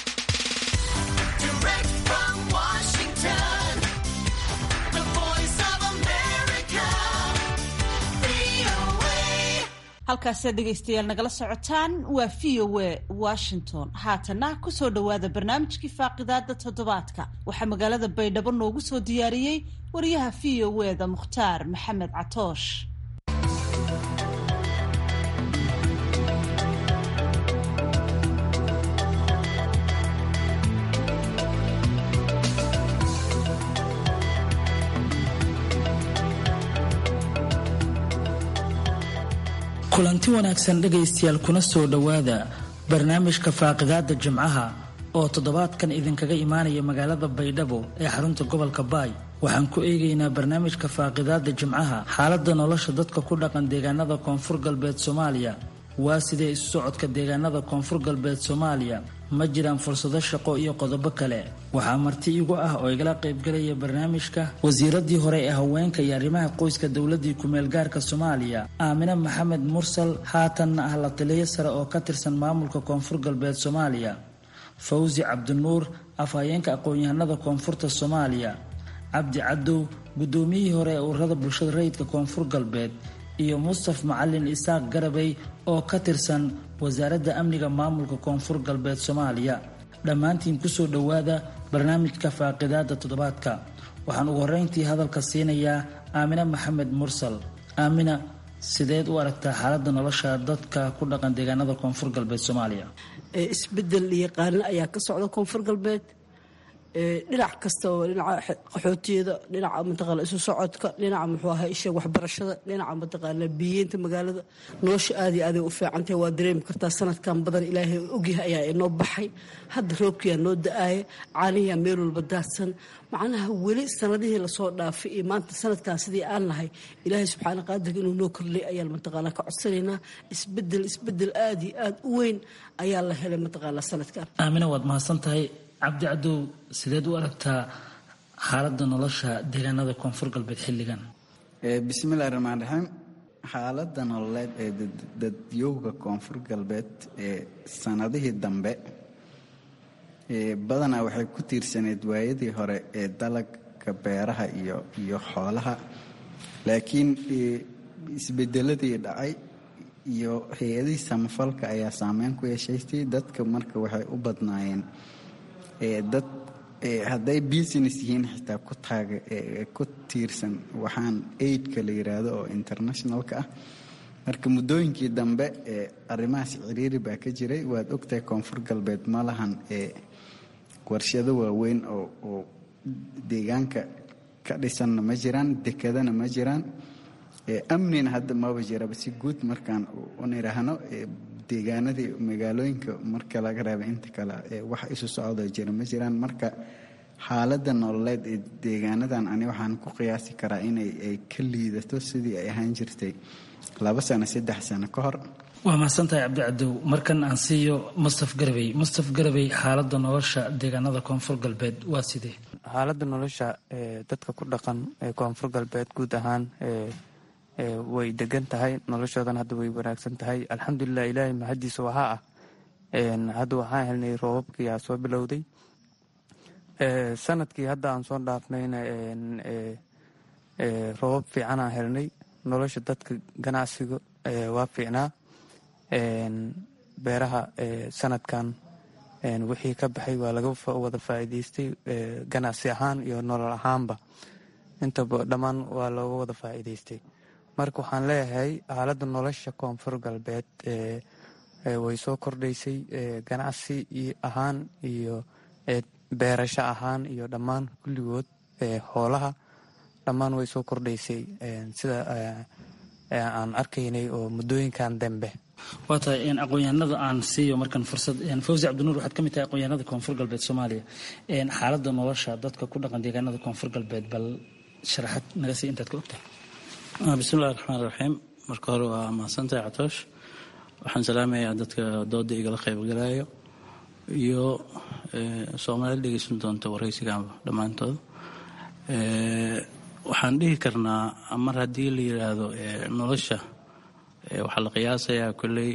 B: halkaasiad dhegaystayaal nagala socotaan waa v o a washington haatana kusoo dhowaada barnaamijkii faaqidaada toddobaadka waxaa magaalada baydhabo noogu soo diyaariyey wariyaha v o e da mukhtaar maxamed catoosh
N: kulanti wanaagsan dhegaystayaal kuna soo dhowaada barnaamijka faaqidaada jimcaha oo toddobaadkan idinkaga imaanaya magaalada baydhabo ee xarunta gobolka baay waxaan ku eegaynaa barnaamijka faaqidaada jimcaha xaaladda nolosha dadka ku dhaqan deegaanada koonfur galbeed soomaaliya waa sidee isu socodka deegaanada koonfur galbeed soomaaliya ma jiraan fursado shaqo iyo qodobo kale waxaa marti igu ah oo igala qaybgalaya barnaamijka wasiiradii hore ee haweenka iyo arrimaha qoyska dowladii kumeel gaarka soomaaliya aamine maxamed mursal haatanna ah la taliyo sare oo ka tirsan maamulka koonfur galbeed soomaaliya fawsi cabdinuur afhayeenka aqoon-yahanada koonfurta soomaaliya cabdi cadow guddoomiyihii hore ee ururada bulshada rayidka koonfur galbeed iyo mustaf macalin isaaq garabay oo ka tirsan wasaaradda amniga maamulka koonfur galbeed soomaaliya dhammaantiin kusoo dhowaada barnaamijka faaqidaada toddobaadka waxaan ugu horreyntii hadalka siinayaa aamine maxamed mursal aamina sideed u aragtaa xaaladda nolosha dadka ku dhaqan deegaanada koonfur galbeed soomaaliya
C: isbedel iyo qaarne ayaa ka socda koonfur galbeed dhinac kasta oo dhinaca qaxootiyada dhinaca mataqaana isu socodka dhinaca muxuu ahaa isha waxbarashada dhinaca mataqaana biyeynta magaalada nolosha aad iyo aaday u fiicantahay waa dareemi kartaa sanadkan badan ilaahay ogyahay ayaa inoo baxay hadda roobkiyaa noo da-aaya caaniyaa meel walba daadsan macnaha weli sanadihii lasoo dhaafay iyo maanta sanadkan sidii aan nahay ilaahay subxaana qaadirka inuu noo kordhay ayaan mataqaana ka codsanaynaa isbedel isbedel aad iyo aad u weyn ayaa la helay mataqaana sanadkan
N: aamina waad mahadsan tahay cabdi cadow sideed u aragtaa xaaladda nolosha deegaanada koonfur galbeed xilligan
D: bismillahi raxmaan raxiim xaaladda nololeed ee dadyowga koonfur galbeed ee sanadihii dambe badanaa waxay ku tiirsaneyd waayadii hore ee dalagga beeraha iyo iyo xoolaha laakiin isbedeladii dhacay iyo hay-adihii samafalka ayaa saameyn ku yeeshaystay dadka marka waxay u badnaayeen dad hadday business yihiin xitaa ku taaga ku tiirsan waxaan aidka la yiraahdo oo internationalka ah marka muddooyinkii dambe arrimahaas ciriiri baa ka jiray waad ogtahay koonfur galbeed ma lahan warshado waaweyn oo deegaanka ka dhisanna ma jiraan dekadana ma jiraan amnina hadda maba jiraba si guud markaan uniraahno deegaanadii magaalooyinka marka laga reeba inta kale wax isu socdo jira ma jiraan marka xaaladda nololeed ee deegaanadan ani waxaan ku qiyaasi karaa inay ay ka liidato sidii ay ahaan jirtay laba sano saddex sano ka hor
N: waa mahadsantahay cabdicadow markan aan siiyo mustaf garabey mustaf garabey xaaladda nolosha deegaanada koonfur galbeed waa sidee
O: xaaladda nolosha dadka ku dhaqan ee koonfur galbeed guud ahaan way degan tahay noloshoodan hadda way wanaagsan tahay alxamdulilah ilaahay mahadiisa waxaa ah hadda waxaan helnay roobabkii aa soo bilowday sanadkii hadda aan soo dhaafnayna roobab fiicanaan helnay nolosha dadka ganacsiga waa fiicnaa beeraha sanadkan wixii ka baxay waa laga wada faa'iidaystay ganacsi ahaan iyo nolol ahaanba intaba dhammaan waa looga wada faa'iidaystay marka waxaan leeyahay xaaladda nolosha koonfur galbeed way soo kordhaysay ganacsi ahaan iyo beerasho ahaan iyo dhammaan kulligood hoolaha dhammaan way soo kordhaysay sida aan arkaynay oo muddooyinkan dambe
N: waa tahay aqoon-yahanada aan siiyo markan fursad fawzi cabdinuur waxaad ka mid tahay aqoon-yahanada koonfur galbeed soomaaliya xaaladda nolosha dadka ku dhaqan deegaanada koonfur galbeed bal sharaxad naga sii intaad ka ogtahay
P: bismillahi raxmaan raxiim marka hore waa mahadsantahay catoosh waxaan salaamayaa dadka dooda igala qaybgalayo iyo soomaalida dhegeysan doonta waraysigaanba dhammaantood waxaan dhihi karnaa mar haddii la yidhaahdo nolosha waxaa la qiyaasayaa kolley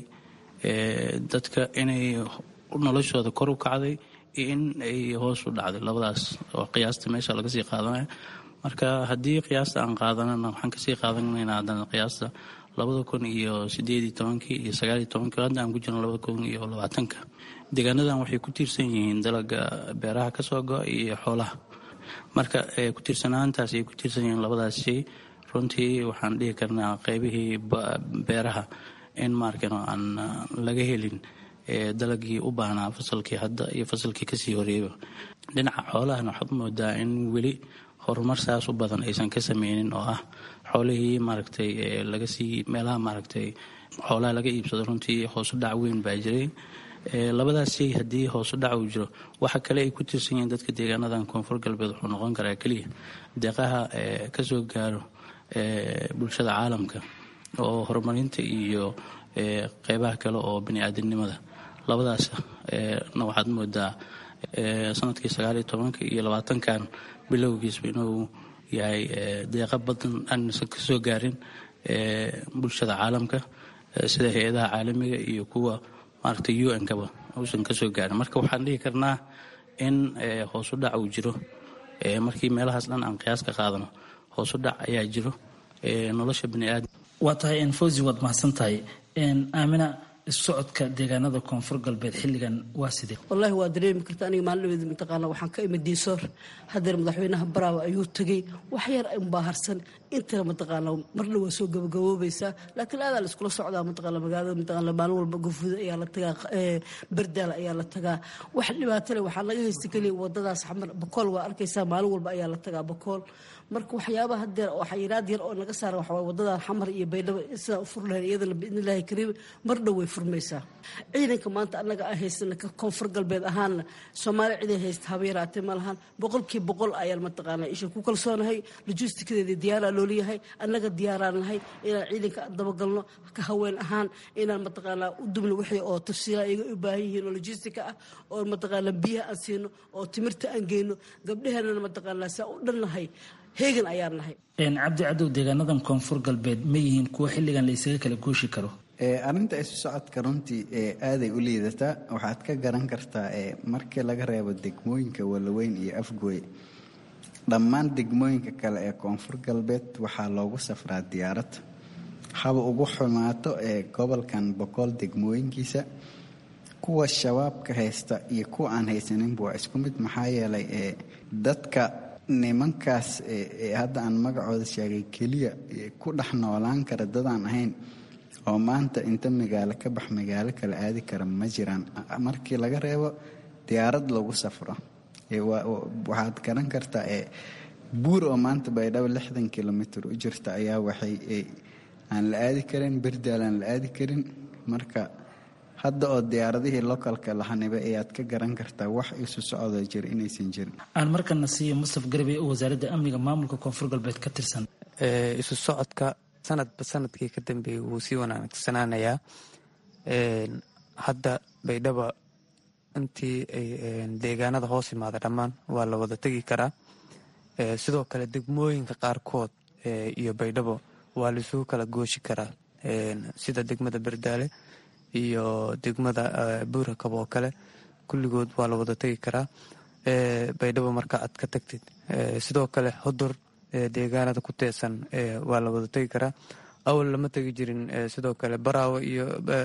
P: dadka inay noloshooda kor u kacday iyo in ay hoos u dhacday labadaas oo qiyaasta meesha laga sii qaadanaya marka haddii qiyaasta aan qaadanana waxaan kasii qaadanaynaa haddana qiyaasta labada kun iyo sideedii tobankii iyo sagaaliyo tobankii hadda aan ku jirno labada kun iyo labaatanka deegaanadan waxay ku tiirsan yihiin dalaga beeraha kasoo go-a iyo xoolaha marka ku tiirsanaantaas ay ku tiirsan yihiin labadaas shay runtii waxaan dhihi karnaa qeybihii beeraha in maarkan aan laga helin dalagii u baahnaa fasalkii hadda iyo fasalkii kasii horeeyaba dhinaca xoolahana waxaad moodaa in weli horumar saas u badan aysan ka sameynin oo ah xoolihii maaragtay lagasii meelaha maaragtay xoolaha laga iibsado runtii hoosu dhac weyn baa jiray labadaas shay haddii hoosu dhac uu jiro waxa kale ay ku tiirsan yihiin dadka deegaanadan koonfur galbeed wuxuu noqon karaa keliya deeqaha kasoo gaaro bulshada caalamka oo horumarinta iyo qeybaha kale oo bani-aadamnimada labadaas na waxaad moodaa sanadkii sagaaliyo tobanka iyo labaatankan bilowgiisba inuu yahay deeqa badan aansan kasoo gaarin bulshada caalamka sida hay-adaha caalamiga iyo kuwa maaragtay u n kaba uusan kasoo gaarin marka waxaan dhihi karnaa in hoosu dhac uu jiro markii meelahaas dhan aan qiyaas ka qaadano hoosu dhac ayaa jiro nolosha baniaadam
N: waa tahay fawzi waad mahadsan tahay aamina socodka deegaanada koonfur galbeed xilligan waa sidee
C: wallaahi waa dareemi karta aniga maalinadeeda mataqaana waxaan ka imid diisoor hadeer madaxweynaha baraawa ayuu tegey wax yar unbaa harsan intana mataqaana marna waa soo gabagaboobaysaa laakiin aadaa la iskula socdaa mataqaana magaalada mataqaana maalin walba gafuuda ayaa la tagaa bardaala ayaa la tagaa wax dhibaato leh waxaa laga haysta keliya wadadaas xamar bakool waa arkaysaa maalin walba ayaa la tagaa bakool marka waxyaabaha hadeer oo xayiraad yar oo naga saara waxaa wadadan xamar iyo baydhabo sidaan u fur lahayn iyadana biidnillaahi kariim mar dhow way furmaysaa ciidanka maanta annaga aan haysana ka koonfur galbeed ahaanna soomaali ciday haysta haba yaraatee ma lahan boqolkii boqol ayaan mataqaanaa isha ku kalsoonahay lojistikadeedii diyaaraa looliyahay annaga diyaaraan nahay inaan ciidanka dabagalno ka haween ahaan inaan mataqaanaa u dubno wixii oo tafsiila iyaga u baahan yihiin oo lojistika ah oo mataqaanaa biyaha aan siino oo timirta aan geyno gabdhaheenana mataqaanaa saa u dhannahay heegan ayaan nahay
N: cabdi cadow deegaanadan koonfur galbeed ma yihiin kuwo xilligan la isaga kala gooshi karo
D: arrinta isu socodka runtii aaday u liidataa waxaad ka garan kartaa markii laga reebo degmooyinka walaweyn iyo afgooy dhammaan degmooyinka kale ee koonfur galbeed waxaa loogu safraa diyaarad haba ugu xumaato ee gobolkan boqol degmooyinkiisa kuwa shabaabka haysta iyo kuwa aan haysaninba waa isku mid maxaa yeelay ee dadka nimankaas ee hadda aan magacooda sheegay keliya ku dhex noolaan kara dadaan ahayn oo maanta inta magaalo ka bax magaalo kale aadi kara ma jiraan markii laga reebo diyaarad lagu safro waxaad garan kartaa ee buur oo maanta baydhabo lixdan kilomitr u jirta ayaa waxay aan la aadi karin berdaal aan la aadi karin marka hadda oo diyaaradihii localka lahanibay ayaad ka garan kartaa wax isu socodoo jira inaysan jirin
N: aan markana siiyo mustaf garbe oo wasaaradda amniga maamulka koonfur galbeed ka tirsan
O: isu socodka sanadba sanadkii ka dambeeyay wuu sii wanaagsanaanayaa hadda baydhaba intii deegaanada hoos imaada dhammaan waa la wada tegi karaa sidoo kale degmooyinka qaarkood iyo baydhabo waa laisugu kala gooshi karaa sida degmada berdaale iyo degmada buurakab oo kale kulligood waa la wada tegi karaa baydhabo marka aad ka tagtid sidoo kale hodur deegaanada ku teesan waa la wada tegi karaa awal lama tegi jirin sidoo kale baraawo iyo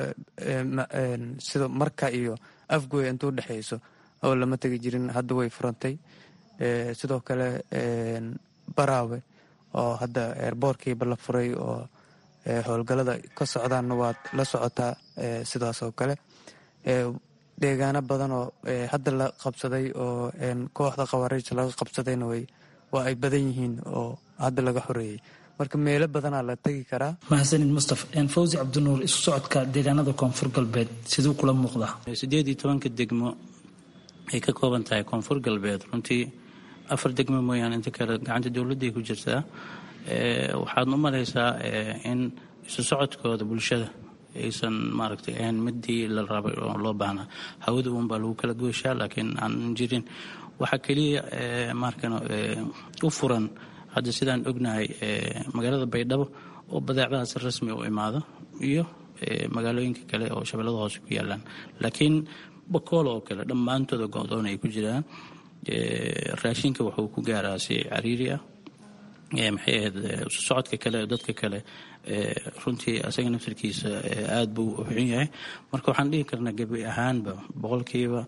O: sida marka iyo afgoy intuu dhexeyso awal lama tegi jirin hadda way furantay sidoo kale baraawe oo hadda eerboorkiiba la furay oo howlgalada ka socdaanna waad la socotaa sidaas oo kale deegaano badan oo hadda la qabsaday oo kooxda khawaariij laga qabsadayna way waa ay badan yihiin oo hadda laga xoreeyey marka meelo badanaa la tegi karaa
N: mahadsanid mustaf fawzi cabdinuur isu socodka deegaanada koonfur galbeed siduu kula muuqdaa
P: sideed iyo tobanka degmo ay ka kooban tahay koonfur galbeed runtii afar degmo mooyaane inta kale gacanta dowladday ku jirtaa waxaad u malaysaa in isu socodkooda bulshada aysan maaragtay ahayn midii la rabay oo loo baahnaa hawada uunbaa lagu kala gooshaa laakiin aan jirin waxaa keliya markano u furan hadda sidaan ognahay magaalada baydhabo oo badeecadaha si rasmi u imaado iyo magaalooyinka kale oo shabeellada hoose ku yaalaan laakiin bakool oo kale dhammaantooda go-doon ay ku jiraan raashinka wuxuu ku gaaraa si cariiri ah maxay ahayd isu socodka kale dadka kale runtii asaga naftarkiisa aada buu u xun yahay marka waxaan dhihi karnaa gebi ahaanba boqolkiiba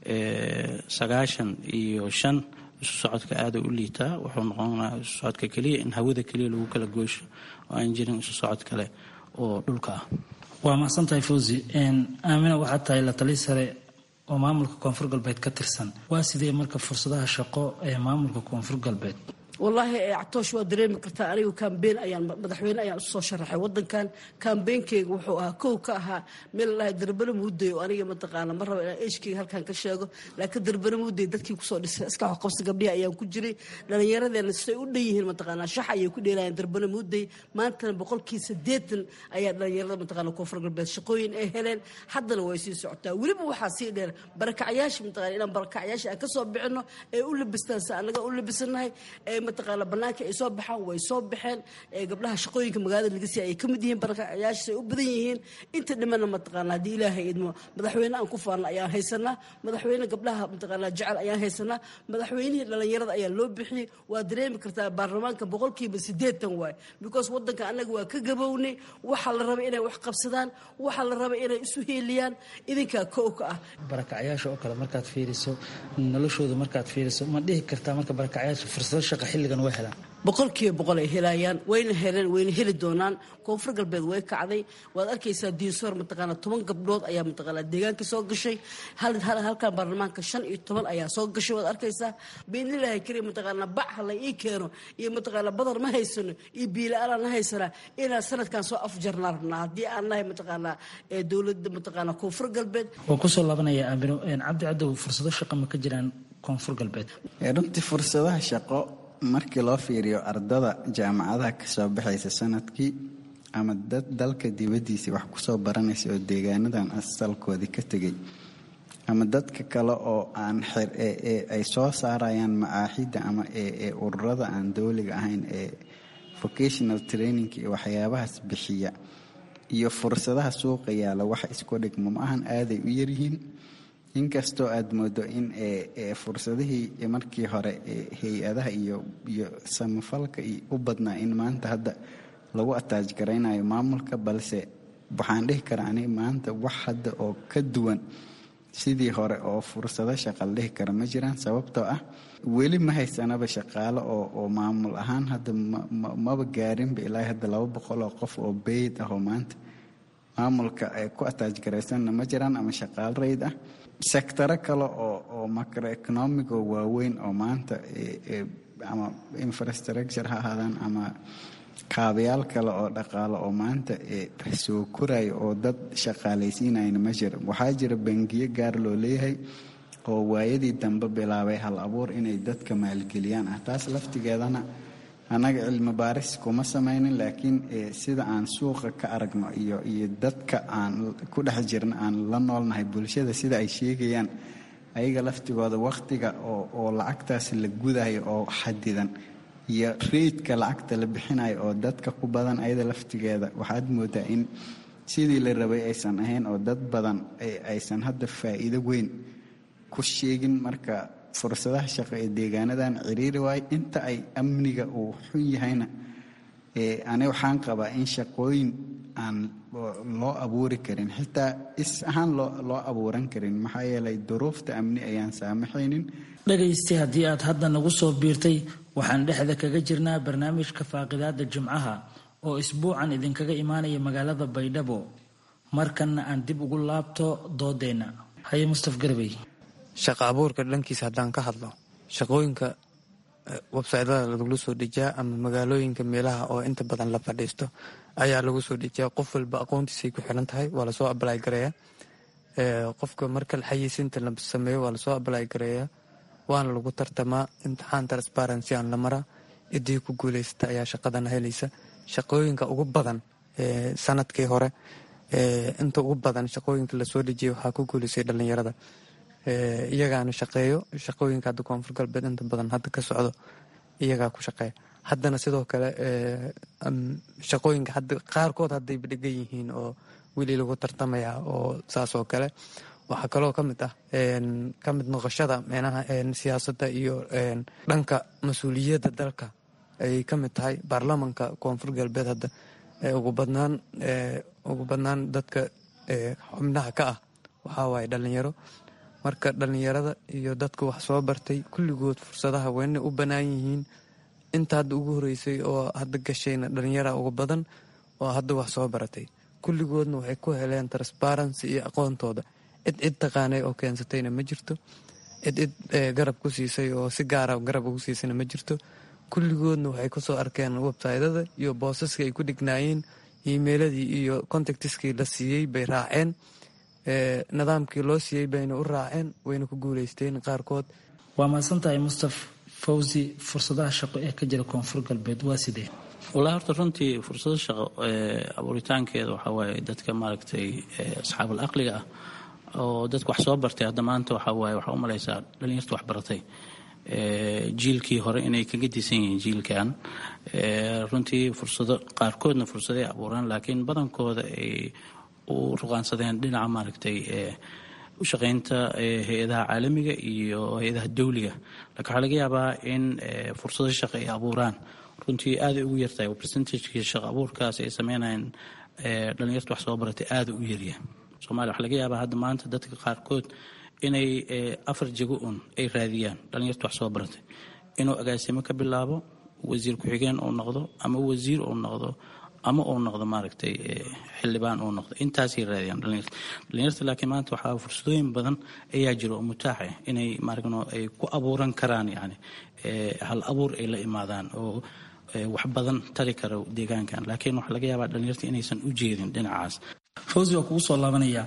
P: sagaashan iyo shan isu socodka aada u liitaa wuxuu noqonaa isu socodka keliya in hawada keliya lagu kala goosho oo aan jirin isu socod kale oo dhulka ah
N: waa mahadsantahay fawzi aamina waxaad tahay la tali sare oo maamulka koonfur galbeed ka tirsan waa sidee marka fursadaha shaqo ee maamulka koonfur galbeed
C: wallaahi actoosh waa dareemi kartaa anigu kambeyn ayaan madaxweyne ayaan usoo sharaxay wadankan kambeynkeyga wuxuu ahaa kow ka ahaa meel lalahay darbane muuday oo aniga mataqaana ma raba inaan eshkeyga halkan ka sheego laakiin darbane muuday dadkii kusoo dhisay iska qabsi gabdhihi ayaan ku jiray dhallinyaradeena siday u dhan yihiin mataqaanaa shax ayay ku dheelayaan darbane muuday maantana boqolkii sideetan ayaa dhallinyarada mataqaana koonfur galbeed shaqooyin ay heleen haddana way sii socotaa weliba waxaa sii dheer barakacyaasha mataqana inaan barakacyaasha aan ka soo bixino ee u labistaan si annaga u labisanahay ee mataqaana banaanka ay soo baxaan way soo baxeen gabdhaha shaqooyinka magaalada laga siiy ay ka mid yihiin barakacayaasha ay u badan yihiin inta dhimana mataqaana haddii ilaahay idmo madaxweyne aan ku faanna ayaan haysanaa madaxweyne gabdhaha mataqaana jecel ayaan haysanaa madaxweynihii dhallinyarada ayaa loo bixiyey waa dareemi kartaa baarlamaanka boqolkiiba sideetan waay because wadanka annaga waa ka gabownay waxaa la rabay inay wax qabsadaan waxaa la rabay inay isu heeliyaan idinkaa kow ka ah
N: barakacyaasha oo kale markaad fiiriso noloshooda markaad fiiriso ma dhihi kartaa marka barakacyaasha fursado shaqa xilligan way helaan
C: boqolkiiba boqol ay helayaan wayna heleen wayna heli doonaan koonfur galbeed way kacday waad arkaysaa diinsoor mataqaana toban gabdhood ayaa mataqaana deegaanka soo gashay halkan baarlamaanka shan iyo toban ayaa soo gashay waad arkaysaa biidnilaahi kariim mataqaana bac hala ii keeno iyo mataqaana badar ma haysano iyo biila-aanaan na haysanaa inaan sanadkan soo afjarnaa rabnaa haddii aan nahay mataqaana dowladda mataqaana koonfur galbeed
N: waa kusoo laabanaya aamino cabdi cadow fursado shaqa ma ka jiraan koonfur galbeed
D: runtii fursadaha shaqo markii loo fiiriyo ardada jaamacadaha kasoo baxaysa sanadkii ama dad dalka dibaddiisa wax kusoo baranaysa oo deegaanadan asalkoodii ka tegay ama dadka kale oo aan ay soo saarayaan macaaxidda ama ee ururada aan dowliga ahayn ee vocational training iyo waxyaabahaas bixiya iyo fursadaha suuqa yaala wax isku dhigmo ma ahan aaday u yaryihiin inkastoo aada moodo in fursadihii markii hore hay-adaha iyo iyo samafalka u badnaa in maanta hadda lagu ataaj garaynayo maamulka balse waxaan dhihi karaa ani maanta wax hadda oo ka duwan sidii hore oo fursado shaqa la dhihi kara ma jiraan sababtoo ah weli ma haysanaba shaqaalo oo maamul ahaan hadda maba gaarinba ilaa hadda laba boqol oo qof oo beyd ah oo maanta maamulka ay ku ataaj garaysanna ma jiraan ama shaqaal rayd ah sektaro kale oo macroeconomic oo waaweyn oo maanta ama infrastructure ha ahaadaan ama kaabayaal kale oo dhaqaalo oo maanta soo koraya oo dad shaqaalaysiinayna ma jira waxaa jira bangiyo gaar loo leeyahay oo waayadii dambe bilaabay hal abuur inay dadka maalgeliyaan ah taas laftigeedana annaga cilmi baaris kuma samaynin laakiin sida aan suuqa ka aragno iyo iyo dadka aan ku dhex jirno aan la noolnahay bulshada sida ay sheegayaan ayaga laftigooda wakhtiga oo lacagtaas la gudayo oo xadidan iyo reydka lacagta la bixinayo oo dadka ku badan ayada laftigeeda waxaad moodaa in sidii la rabay aysan ahayn oo dad badan aysan hadda faa'iido weyn ku sheegin marka fursadaha shaqo ee deegaanadan ciriiri waayo inta ay amniga uu xun yahayna ani waxaan qabaa in shaqooyin aan loo abuuri karin xitaa is ahaan loo abuuran karin maxaa yeelay duruufta amni ayaan saamaxaynin
N: dhegaysti haddii aad hadda nagu soo biirtay waxaan dhexda kaga jirnaa barnaamijka faaqidaada jimcaha oo isbuucan idinkaga imaanaya magaalada baydhabo markanna aan dib ugu laabto doodeenna haye mustaf garbey
O: shaqa abuurka dhankiisa haddaan ka hadlo shaqooyinka websytada lagula soo dejiyaa ama magaalooyinka meelaha oo inta badan la fadhiisto ayaa lagu soo dejiyaa qof walba aqoontiisay ku xiran tahay waa lasoo ablay gareeya qofka marka xayeysiinta la sameeyo waa lasoo ablay gareeya waana lagu tartamaa imtixaan transparency aan la maraa ciddii ku guuleysata ayaa shaqadana helaysa shaqooyinka ugu badan sanadkii hore inta ugu badan shaqooyinka lasoo dejiyay waxaa ku guuleysay dhalinyarada iyagaana shaqeeyo shaqooyinka hadda koonfur galbeed inta badan hadda ka socdo iyagaa ku shaqeeya haddana sidoo kale shaqooyinka hadda qaarkood haddayba dhegan yihiin oo weli lagu tartamaya oo saas oo kale waxaa kaloo ka mid ah ka mid noqoshada meenaha siyaasadda iyo dhanka mas-uuliyadda dalka ay ka mid tahay baarlamanka koonfur galbeed hadda ugu badnaan ugu badnaan dadka xubnaha ka ah waxaa waaye dhalinyaro marka dhalinyarada iyo dadka wax soo bartay kulligood fursadaha weyna u bannaan yihiin inta hadda ugu horeysay oo hadda gashayna dhalinyara ugu badan oo hadda wax soo baratay kulligoodna waxay ku heleen transparency iyo aqoontooda cid cid taqaanay oo keensatayna ma jirto cid cid garab ku siisay oo si gaara garab ugu siisayna ma jirto kulligoodna waxay kusoo arkeen websytada iyo boosaskii ay ku dhignaayeen emailadii iyo contactiskii la siiyey bay raaceen nidaamkii loo siiyey bayna u raaceen wayna ku guuleysteen qaarkood
N: waa mahadsantahay mustaf fawzi fursadaha shaqo ee ka jira koonfur galbeed waa sidee
P: walahi horta runtii fursado shaqo abuuritaankeeda waxaa waaye dadka maaragtay asxaabul aqliga ah oo dadka wax soo bartay hadda maanta waxaa waaye waxaa u malaysaa dhalinyarta wax baratay jiilkii hore inay kaga disan yihiin jiilkan runtii fursado qaarkoodna fursaday abuuraan laakiin badankooda ay u ruqaansadeen dhinaca maaragtay u shaqaynta hay-adaha caalamiga iyo hay-adaha dawliga laakiin waxaa laga yaabaa in fursado shaqo ay abuuraan runtii aaday ugu yartahay percentagekii shaqo abuurkaas ay sameynayaan dhalinyarta wax soo baratay aada u yarya somalia waxaa laga yaabaa hadda maanta dadka qaarkood inay afar jego un ay raadiyaan dhalinyarta wax soo baratay inuu agaasimo ka bilaabo wasiir ku-xigeen uu noqdo ama wasiir uu noqdo ama uu noqdo maaragtay xildhibaan uu noqdo intaasay raadiyaan dhalinyarta dhalinyarta laakiin maanta waxaa fursadooyin badan ayaa jira oo mutaax ah inay maaragno ay ku abuuran karaan yani hal abuur ay la imaadaan oo wax badan tari kara deegaankan laakiin waxaa laga yaabaa dhalinyarta inaysan u jeedin dhinacaas
N: fawzi waa kugu soo laabanaya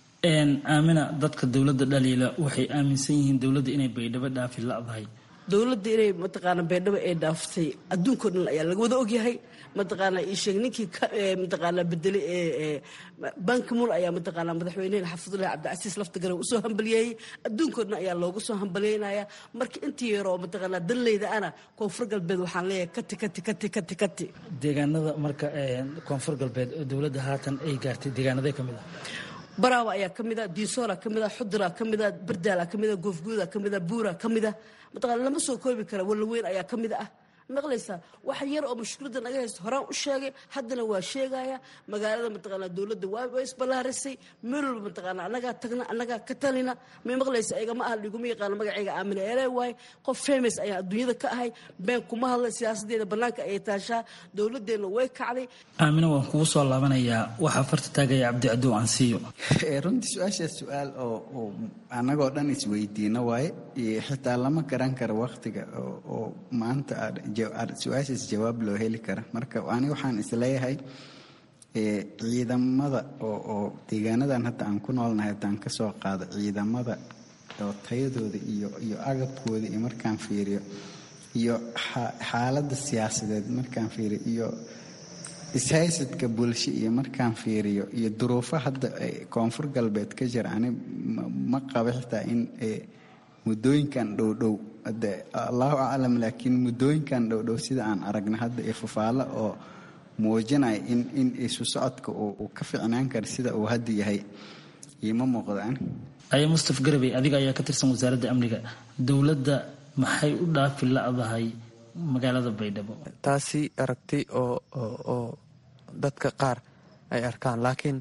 N: aamina dadka dowladda dhaliila waxay aaminsan yihiin dowladda inay baydhabo dhaafi ladahay
C: dowladda inay mataqaana baydhabo ay dhaaftay adduunkao dhan ayaa laga wada ogyahay mataqaana isheeg ninkii mataqaana bedelay ee bankimul ayaa mataqaana madaxweynehen xafidullahi cabdicasiis laftigare usoo hambaliyeeyey adduunkao dhan ayaa loogu soo hambalyeynaya marka intii yaroo mataqaana danleyda ana koonfur galbeed waxaan leeyahay kati kati kati kati kati
N: deegaanada marka koonfur galbeed oo dowladda haatan ay gaartay deegaanaday ka mid ah
C: baraawa ayaa ka mida diisoora ka mida xudura ka mida bardaala ka mida goofguuda ka mida buura ka mida mataqaana lama soo koobi kara walaweyn ayaa ka mid ah maqlaysaa wax yar oo mushkilada naga haysto horaan u sheegay haddana waa sheegaya magaalada mataqaanaa dowladda waa isballaarisay meel walba mataqaanaa annagaa tagna annagaa ka talina may maqlaysa igama ah liguma yaqaano magacayga aamina eele waaye qof famous ayaa adduunyada ka ahay been kuma hadla siyaasadeeda bannaanka ayay taashaa dowladeenna way kacday
N: aamina waan kugu soo laabanayaa waxaa farta taagaya cabdicadow ansiyo
D: runtii su-aashaas su-aal oo annagoo dhan isweydiino waaye xitaa lama garan karo waktiga oo maanta su-aashaas jawaab loo heli kara marka ani waxaan isleeyahay ciidamada oo deegaanadan hadda aan ku noolnahay haddaan ka soo qaado ciidamada oo tayadooda iyo iyo agabkooda iyo markaan fiiriyo iyo xaaladda siyaasadeed markaan fiiriyo iyo ishaysadka bulsho iyo markaan fiiriyo iyo duruufo hadda koonfur galbeed ka jira ani ma qaba xitaa in muddooyinkan dhowdhow de allahu aclam laakiin muddooyinkan dhowdhow sida aan aragna hadda ee fafaalo oo muujinaya in in isu socodka uu ka ficnaan kara sida uu hadda yahay iima muuqdaan
N: aya mustaf garabey adiga ayaa ka tirsan wasaaradda amniga dowladda maxay u dhaafi la-dahay magaalada baydhabo
O: taasi aragti oo oo dadka qaar ay arkaan laakiin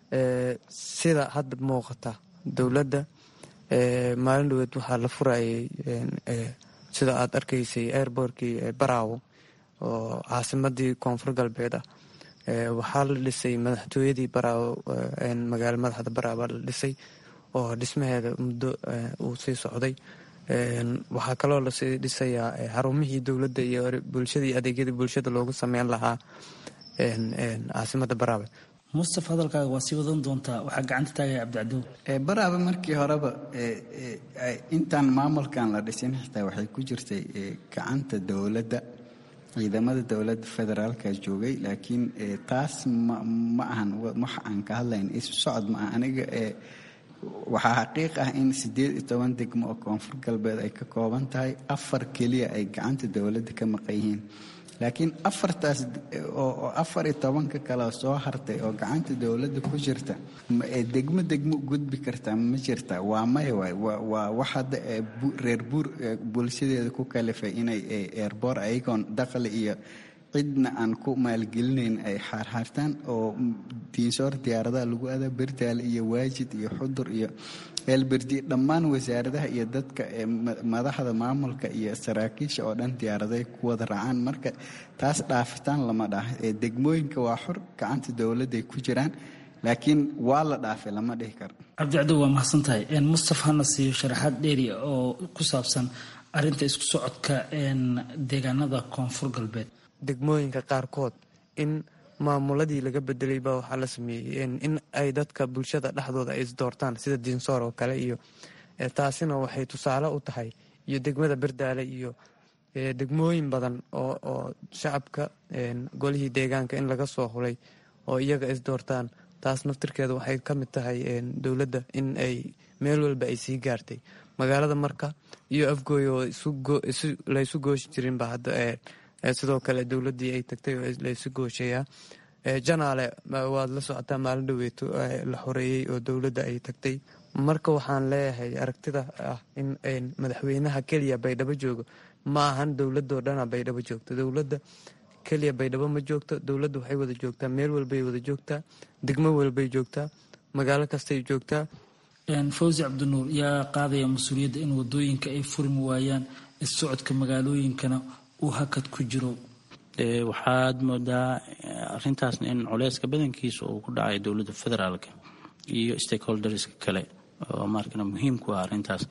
O: sida hadda muuqata dowladda maalin dhaweed waxaa la furayay sida aad arkaysay airbortkii baraawo oo caasimadii koonfur galbeed ah waxaa la dhisay madaxtooyadii baraawo magaalo madaxda baraawo la dhisay oo dhismaheeda muddo uu sii socday waxaa kaloo lasii dhisayaa xarumihii dowladda iyo bulshadii adeegyadii bulshada loogu sameyn lahaa caasimada baraawe
N: mustaf hadalkaaga waa sii wadan doontaa waxaa gacanta taagaya cabdicadow
D: baraawe markii horeba intaan maamulkan la dhisin xitaa waxay ku jirtay gacanta dowladda ciidamada dowladda federaalka joogay laakiin taas ma ahan wax aan ka hadlayn isu socod ma aha aniga waxaa xaqiiq ah in siddeed iyo toban degmo oo koonfur galbeed ay ka kooban tahay afar keliya ay gacanta dowladda ka maqan yihiin laakiin afartaas oo afar iyo tobanka kale soo hartay oo gacanta dowladda ku jirta degmo degmo gudbi kartaa ma jirta waa maya waay waa wax hadda reer buur bulshadeeda ku kalifay inay eerboor ayagoon dakhli iyo cidna aan ku maalgelinayn ay xaarxaartaan oo diinsoor diyaaradaha lagu adaa berdaale iyo waajid iyo xudur iyo eelberdi dhammaan wasaaradaha iyo dadka madaxda maamulka iyo saraakiisha oo dhan diyaaraday ku wada raacaan marka taas dhaafitaan lama dhaah degmooyinka waa xor gacanta dowladday ku jiraan laakiin waa la dhaafay lama dhihi karo
N: cabdicado waa mahadsan tahay mustaf hana siiyo sharaxaad dheeri oo ku saabsan arinta isku socodka deegaanada koonfur galbeed
O: degmooyinka qaarkood in maamuladii laga bedelay baa waxaa la sameeyey in ay dadka bulshada dhexdooda ay isdoortaan sida diinsoor oo kale iyo taasina waxay tusaale u tahay iyo degmada berdaale iyo degmooyin badan oo shacabka golihii deegaanka in laga soo hulay oo iyaga isdoortaan taas naftirkeeda waxay ka mid tahay dowladda in ay meel walba ay sii gaartay magaalada marka iyo afgooy oo laysu gooshi jirinba hadda sidoo kale dowladii ay tagtay oo laysu gooshayaa janaale waad la socotaa maalin dhaweeto la xoreeyey oo dowladda ay tagtay marka waxaan leeyahay aragtida ah in madaxweynaha keliya baydhabo joogo ma ahan dowladoo dhana baydhabo joogto dowladda keliya baydhabo ma joogto dowladda waxay wada joogtaa meel walbay wada joogtaa degmo walbay joogtaa magaalo kastay joogtaa
N: fawsi cabdinuur yaa qaadaya mas-uuliyadda in wadooyinka ay furmi waayaan issocodka magaalooyinkana hakad ku jiro
P: waxaad moodaa arintaasna in culeyska badankiisa uu ku dhacay dowladda federaalka iyo stakeholderska kale oo markana muhiim ku ah arintaas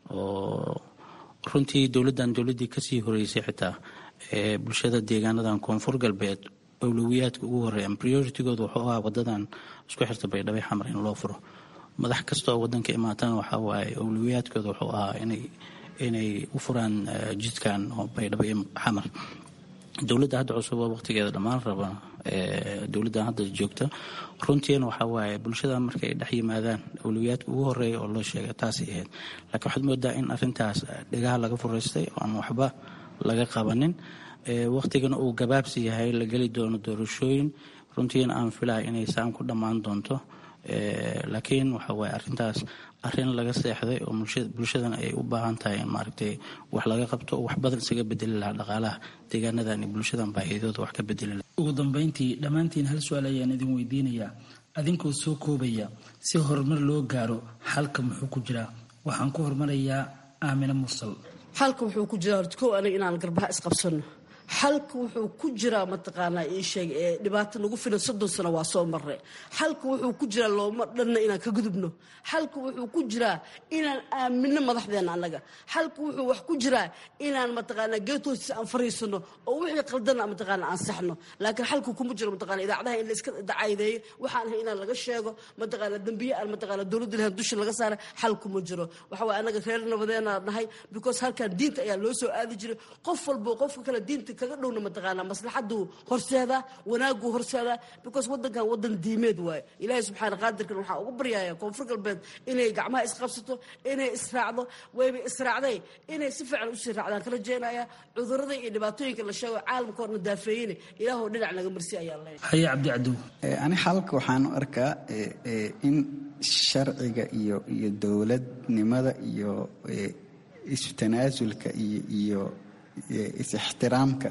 P: oo runtii dowladdan dowladdii kasii horeysay xitaa ee bulshada deegaanadan koonfur galbeed awlowiyaadka ugu horeeyan prioritigooda wuxuu ahaa wadadan isku xirta baydhabo xamar in loo furo madax kasta oo wadanka imaatana waxaa waaye awlowiyaadkooda wuxuu ahaa inay inay u furaan jidkan oo baydhabo iyo xamar dowladda hadda cusub oo waqtigeeda dhammaan raba dowladdan hadda joogta runtiina waxaa waaye bulshada markay dhex yimaadaan awlowiyaadka ugu horeeya oo loo sheega taasay ahayd laakiin waxaad moodaa in arintaas dhegaha laga furaystay oo aan waxba laga qabanin waqtigana uu gabaabsi yahay la geli doono doorashooyin runtiina aan filaya inay saan ku dhammaan doonto laakiin waxa waaye arrintaas arrin laga seexday oo bulshadan ay u baahan tahay in maaragtay wax laga qabto oo wax badan isaga bedeli lahaa dhaqaalaha deegaanadan iyo bulshadan baahidooda wax ka bedeli lahaa
N: ugu dambeyntii dhammaantiin hal su-aal ayaan idin weydiinayaa adinkoo soo koobaya si horumar loo gaaro xalka muxuu ku jiraa waxaan ku horumarayaa aamine mursal
C: xalka wuxuu ku jiraa horta kow aniga inaan garbaha isqabsano xalka wuxuu ku jiraa mataqaanaa ii sheeg ee dhibaato nagu filan soddon sano waa soo marre xalka wuxuu ku jiraa looma dhanna inaan ka gudubno xalka wuxuu ku jiraa inaan aamino madaxdeena annaga xalka wuxuu wax ku jiraa inaan mataqaanaa geetoosiisa aan fariisano oo wixii qaldana mataqaanaa aan saxno laakiin xalka kuma jiro mataqaanaa idaacadaha in la iska dacaydeeyo waxaan ahay inaan laga sheego mataqaanaa dembiye aan mataqaanaa dowladda lahayn dusha laga saara xal kuma jiro waxa waaye annaga reer nabadeena nahay because halkan diinta ayaa loo soo aadi jiray qof walbo qofka kale diinta kaga dhowna mataqaanaa maslaxaduu horseedaa wanaaguu horseedaa because wadankan wadan diimeed waaye ilaahay subxaana qaadirkan waxaa ugu baryaya koonfur galbeed inay gacmaha isqabsato inay israacdo wayba israacday inay si fiican usii raacdaan kala jeenaya cudurada iyo dhibaatooyinka la sheego caalamka horna daafeeyine ilaahoo dhinac naga marsi ayaa leeyahay
N: haye cabdi cadow
D: ani xalka waxaan u arkaa in sharciga iyo iyo dowladnimada iyo isu tanaasulka iyo iyo is-ixtiraamka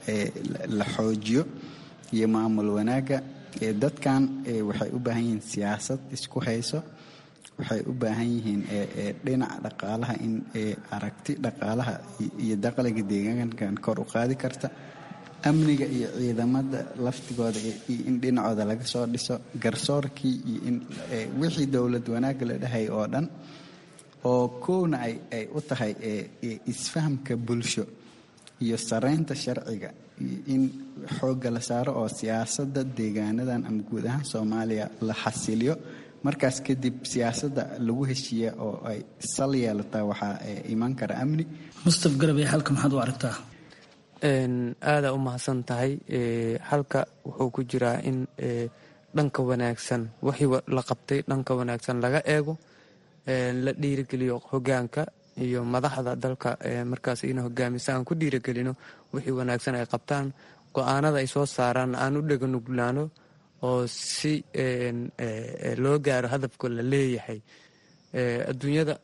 D: la xoojiyo iyo maamul wanaagga dadkan waxay u baahan yihiin siyaasad isku hayso waxay u baahan yihiin dhinaca dhaqaalaha in aragti dhaqaalaha iyo dakhliga deegaankan kor u qaadi karta amniga iyo ciidamada laftigooda in dhinacooda laga soo dhiso garsoorkii iyo in wixii dowlad wanaagga la dhahay oo dhan oo kowna ay u tahay isfahamka bulsho iyo saraynta sharciga in xoogga la saaro oo siyaasadda deegaanadan ama guud ahaan soomaaliya la xasiliyo markaas kadib siyaasadda lagu heshiiya oo ay sal yeelataa waxaa iman kara amni
N: mustaf garabey halka maxaad u aragtaa
O: aada u mahadsan tahay halka wuxuu ku jiraa in dhanka wanaagsan wixii la qabtay dhanka wanaagsan laga eego la dhiirigeliyo hogaanka iyo madaxda dalka markaas ina hogaamisa aan ku dhiiragelino wixii wanaagsan ay qabtaan go-aanada ay soo saaraan aan u dheganuglaano oo si loo gaaro hadafka la leeyahay adduunyada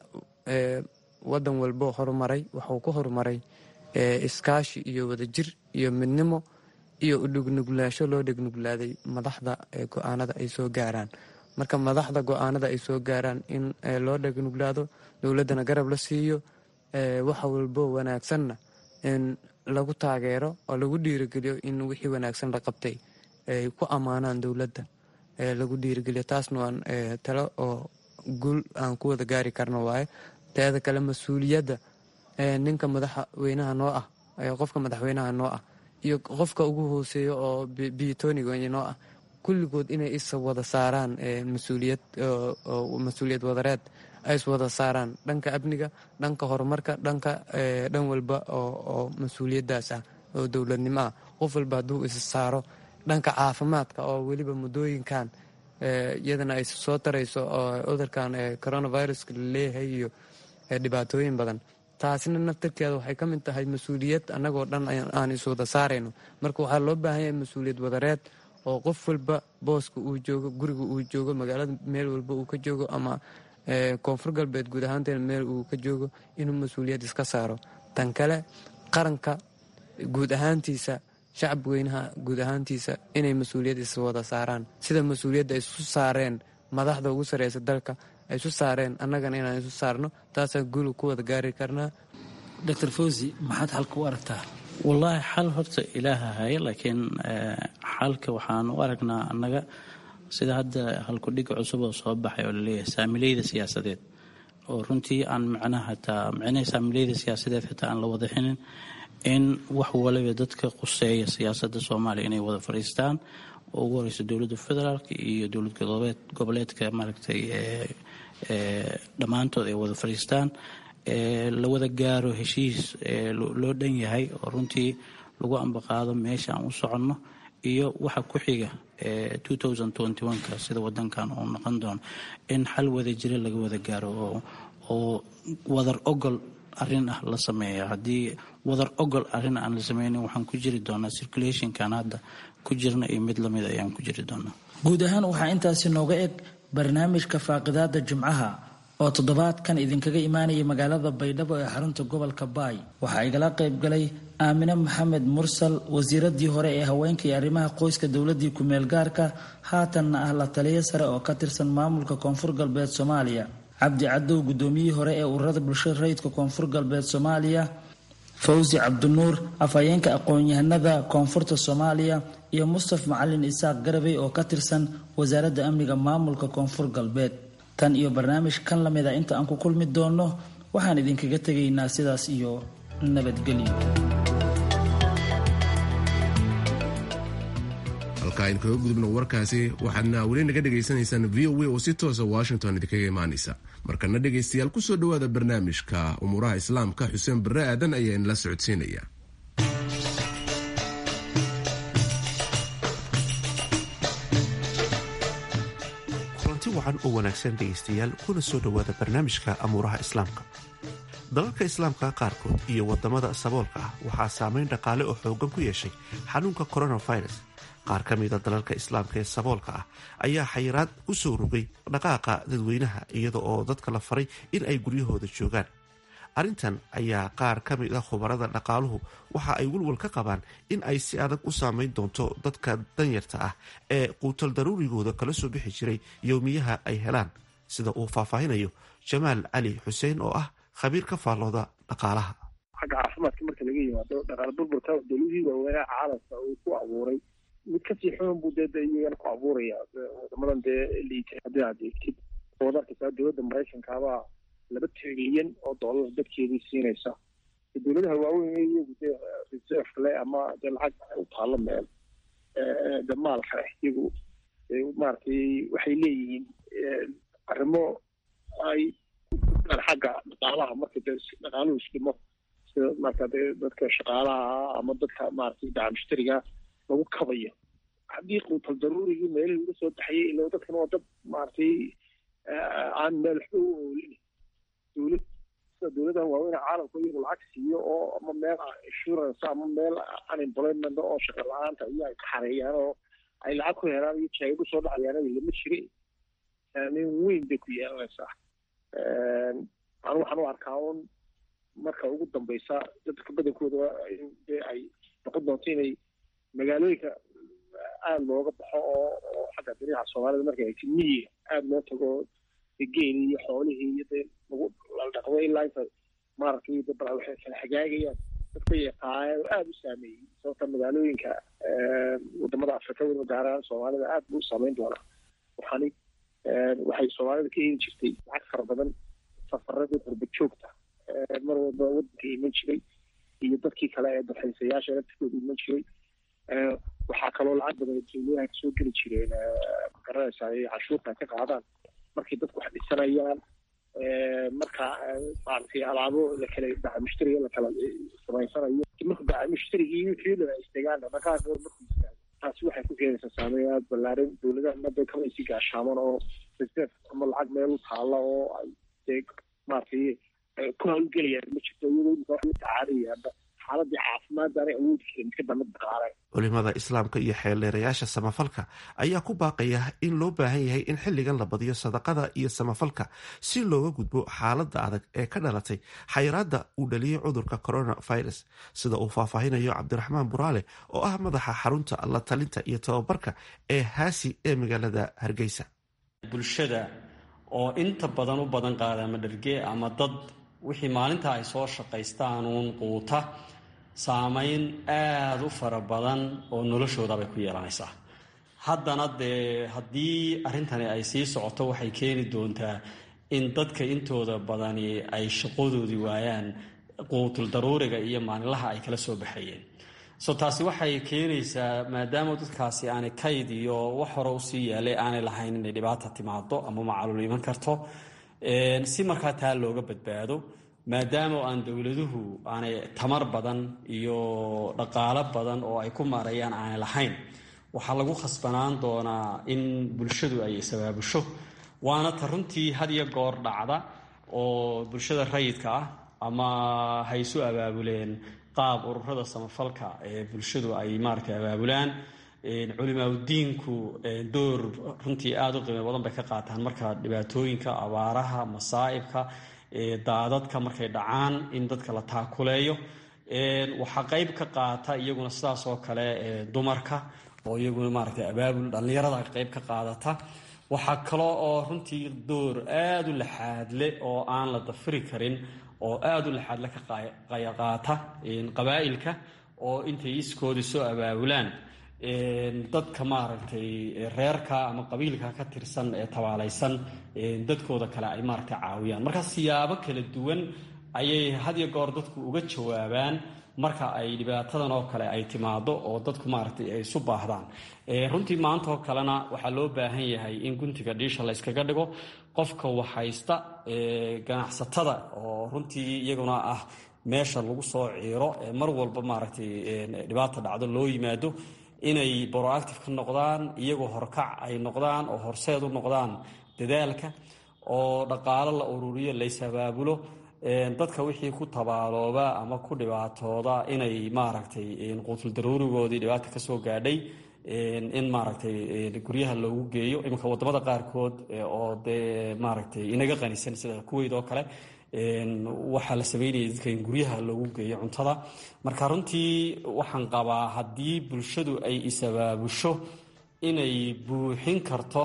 O: wadan walbo horumaray waxuu ku horumaray iskaashi iyo wadajir iyo midnimo iyo udhegnuglaasho loo dhegnugulaaday madaxda go-aanada ay soo gaaraan marka madaxda go-aanada ay soo gaaraan in loo dhegnuglaado dowladdana garab la siiyo wax walbo wanaagsanna in lagu taageero oo lagu dhiirigeliyo in wixii wanaagsan la qabtay ay ku ammaanaan dowladda lagu dhiirigeliyo taasna waan talo oo guul aan ku wada gaari karno waaye teeda kale mas-uuliyadda ninka madaxweynaha noo ah qofka madaxweynaha noo ah iyo qofka ugu hooseeya oo biyotoniga noo ah kulligood inay is wada saaraan mas-uuliyad mas-uuliyad wadareed ay is wada saaraan dhanka amniga dhanka horumarka dhanka dhan walba oo mas-uuliyadaas ah oo dowladnimo ah qof walba hadduu is saaro dhanka caafimaadka oo weliba muddooyinkan iyadana ay soo tarayso oo cudurkan coronaviruska laleeyahay iyo dhibaatooyin badan taasina naftarkeeda waxay ka mid tahay mas-uuliyad annagoo dhan aan is wada saarayno marka waxaa loo baahan yahay mas-uuliyad wadareed oo qof walba booska uu joogo guriga uu joogo magaalada meel walba uu ka joogo ama koonfur galbeed guud ahaanteena meel uu ka joogo inuu mas-uuliyad iska saaro tan kale qaranka guud ahaantiisa shacab weynaha guud ahaantiisa inay mas-uuliyad is wada saaraan sida mas-uuliyadda ay isu saareen madaxda ugu sareysa dalka ay isu saareen annagana inaan isu saarno taasaan guul ku wada gaari karnaa
N: doctor fawzi maxaad xalka u aragtaa
P: wallaahi xal horta ilaaha haya laakiin xalka waxaan u aragnaa annaga sida hadda halkudhiga cusub oo soo baxay oo laleeyahay saamileyda siyaasadeed oo runtii aan macnaha hataa micnaha saamileyda siyaasadeed xitaa aan la wada xinin in wax waliba dadka quseeya siyaasadda soomaaliya inay wada fadhiistaan oo ugu horeysa dowladda federaalk iyo dowlad goboleedka maaragtay dhammaantood ay wada fadhiistaan la wada gaaro heshiis loo dhan yahay oo runtii lagu ambaqaado meesha aan u soconno iyo waxa ku xiga ka sida wadankan uu noqon doono in xal wada jira laga wada gaaro oo wadar ogol arin ah la sameeya haddii wadar ogol arin aan la sameynin waxaan ku jiri doonaa circulationkan hadda ku jirna iyo mid lamid ayaan ku jiri doonaa
N: guud ahaan waxaa intaasi nooga eg barnaamijka faaqidaada jimcaha oo toddobaadkan idinkaga imaanaya magaalada baydhabo ee xarunta gobolka baay waxaa igala qaybgalay aamine maxamed mursal wasiiradii hore ee haweenka iyo arrimaha qoyska dowladii ku-meel gaarka haatanna ah la taliyo sare oo ka tirsan maamulka koonfur galbeed soomaaliya cabdi cadow gudoomiyihii hore ee ururada bulshada rayidka koonfur galbeed soomaaliya fawsi cabdinuur afhayeenka aqoon-yahanada koonfurta soomaaliya iyo mustaf macalin isaaq garabey oo ka tirsan wasaaradda amniga maamulka koonfur galbeed tan iyo barnaamij kan lamid a inta aan ku kulmi doonno waxaan idinkaga tegaynaa sidaas iyo nabadgelyo
A: halka aynu kaga gudubno warkaasi waxaadna weli naga dhegaysanaysaan v o a oo si toosa washington idinkaga imaanaysa markana dhegaystayaal kusoo dhowaada barnaamijka umuuraha islaamka xuseen barre aadan ayaa inala socodsiinaya
Q: kulanti wacan oo wanaagsan dhegaystayaal kuna soo dhowaada barnaamijka amuuraha islaamka dalalka islaamka qaarkood iyo wadamada saboolka ah waxaa saameyn dhaqaale oo xoogan ku yeeshay xanuunka coronavirus qaar ka mida dalalka islaamka ee saboolka ah ayaa xayiraad u soo rogay dhaqaaqa dadweynaha iyada oo dadka la faray in ay guryahooda joogaan arrintan ayaa qaar ka mid a khubarada dhaqaaluhu waxa ay walwal ka qabaan in ay si adag u saameyn doonto dadka danyarta ah ee quutal daruurigooda kala soo bixi jiray yowmiyaha ay helaan sida uu faahfaahinayo jamaal cali xuseen oo ah khabiir ka faallooda dhaqaalaha
R: xagga caafimaadka marka laga yimaado dhaqaale burburka dowladihii waaweynaa caalamka uu ku abuuray mid kasii xun buu dee iyagana ku abuuraya wadamadan dee liita haddii aad eegtid ood arkaysaa dowladda maraykankaabaa laba trilyan oo dollar dadkeedii siinaysa dowladaha waaweyn iyagu dee reserve le ama dee lacag u taalo meel de maalka leh iyagu maaragtay waxay leeyihiin arrimo ay xagga dhaqaalaha marka dee dhaqaaluhu isdhimo sida marka dee dadka shaqaalaha ama dadka maaragtay daca mushtariga lagu kabayo haddii quutal daruurigii meelihii uga soo baxayay ila dadkan waa dad maaragtay aan meel waxba u oolin dowlad sida dowladaha waaweyne caalamku iyagu lacag siiyo oo ama meel insurance ama meel unemployment oo shaqa la-aanta iyo ay ka xareeyaan oo ay lacag ku helaan iyo jaago soo dhacayaan lama jirin saameyn weyn bay ku yeelanaysaa anu waxaan u arkaa un marka ugu dambeysa dadka badankooda dee ay noqon doonto inay magaalooyinka aada looga baxo oo oo xagga dariixa soomaalida markay ay miyiga aada loo tago geeli iyo xoolihii iyo dee lagu la dhaqdo ilaa inta maaragtay dabra waxay kala xagaagayaan dadka yaqaana aada u saameeyey sababta magaalooyinka wadamada afrika weliba gaar ahaan soomaalida aada buu u saameyn doonaa waxaani waxay soomaalida ka heli jirtay lacag fara badan safaradii qurba joogta mar walba wadanka iman jiray iyo dadkii kale ee dalxiisayaasha laftikooda iman jiray waxaa kaloo lacag badan dowladaha kasoo geli jireen magaranaysa ay cashuurta ka qaadaan markay dadku wax dhisanayaan marka maaragtay alaabo lakala daca mushtariga lakala samaysanayo marka daca mushtarigii wixii dhan ay istagaan dhaqaaqooda markuu istaago taasi waxay ku keenaysaa saameyn aada ballaaran dowladaha hadda kama isi gaashaaman oo reserve ama lacag meel u taalla oo ay dee maaragtay ku hawlgelayaan ma jirto iyagoo imika wax la tacaalayaanba xaaladii caafimaad aanay awoodi karin iska damad dhaqaale
Q: culimada islaamka iyo xeeldheerayaasha samafalka ayaa ku baaqaya in loo baahan yahay in xilligan la badiyo sadaqada iyo samafalka si looga gudbo xaaladda adag ee ka dhalatay xayiraadda uu dhaliyey cudurka coronavirus sida uu faahfaahinayo cabdiraxmaan buraale oo ah madaxa xarunta la talinta iyo tababarka ee haasi ee magaalada hargeysa
S: bulshada oo inta badan u badan qaada ama dharge ama dad wixii maalinta ay soo shaqaystaanuun quuta saameyn aada u fara badan oo noloshoodabay ku yeelanaysaa haddana dee haddii arrintani ay sii socoto waxay keeni doontaa in dadka intooda badani ay shaqadoodii waayaan quutul daruuriga iyo maalinlaha ay kala soo baxayeen so taasi waxay keenaysaa maadaama dadkaasi aanay kayd iyo wax hore usii yaalay aanay lahayn inay dhibaata timaado ama macalul iman karto si markaa taa looga badbaado maadaama aan dowladuhu aanay tamar badan iyo dhaqaalo badan oo ay ku maarayaan aanay lahayn waxaa lagu khasbanaan doonaa in bulshadu ay isabaabusho waana ta runtii had iyo goor dhacda oo bulshada rayidka ah ama ha isu abaabuleen qaab ururada samafalka ee bulshadu ay maaragtay abaabulaan culimaadudiinku door runtii aada u qiimo badan bay ka qaataan marka dhibaatooyinka abaaraha masaa'ibka daadadka markay dhacaan in dadka la taakuleeyo waxaa qeyb ka qaata iyaguna sidaas oo kale dumarka oo iyaguna maaragtay abaabul dhallinyarada qeyb ka qaadata waxaa kaloo oo runtii door aada u laxaadle oo aan la dafiri karin oo aada u laxaadle ka qaata qabaa'ilka oo intay iskoodii soo abaabulaan dadka maaragtay reerka ama qabiilka ka tirsan ee tabaalaysan dadkooda kale ay maaragtay caawiyaan marka siyaabo kala duwan ayay had iyo goor dadku uga jawaabaan marka ay dhibaatadan oo kale ay timaado oo dadku maaragtay ay isu baahdaan runtii maanta oo kalena waxaa loo baahan yahay in guntiga dhiisha la yskaga dhigo qofka waxhaysta ganacsatada oo runtii iyaguna ah meesha lagu soo ciiro mar walba maaragtay dhibaata dhacdo loo yimaado inay broactive ka noqdaan iyagoo horkac ay noqdaan oo horseed u noqdaan dadaalka oo dhaqaalo la ururiyo laysabaabulo dadka wixii ku tabaalooba ama ku dhibaatooda inay maaragtay quutul daruurigoodii dhibaata ka soo gaadhay in maaragtay guryaha loogu geeyo iminka wadamada qaarkood oo dee maaragtay inaga qanisan sida kuweyd oo kale waxaa la sameynaya dadka in guryaha loogu geeyo cuntada marka runtii waxaan qabaa haddii bulshadu ay isabaabusho inay buuxin karto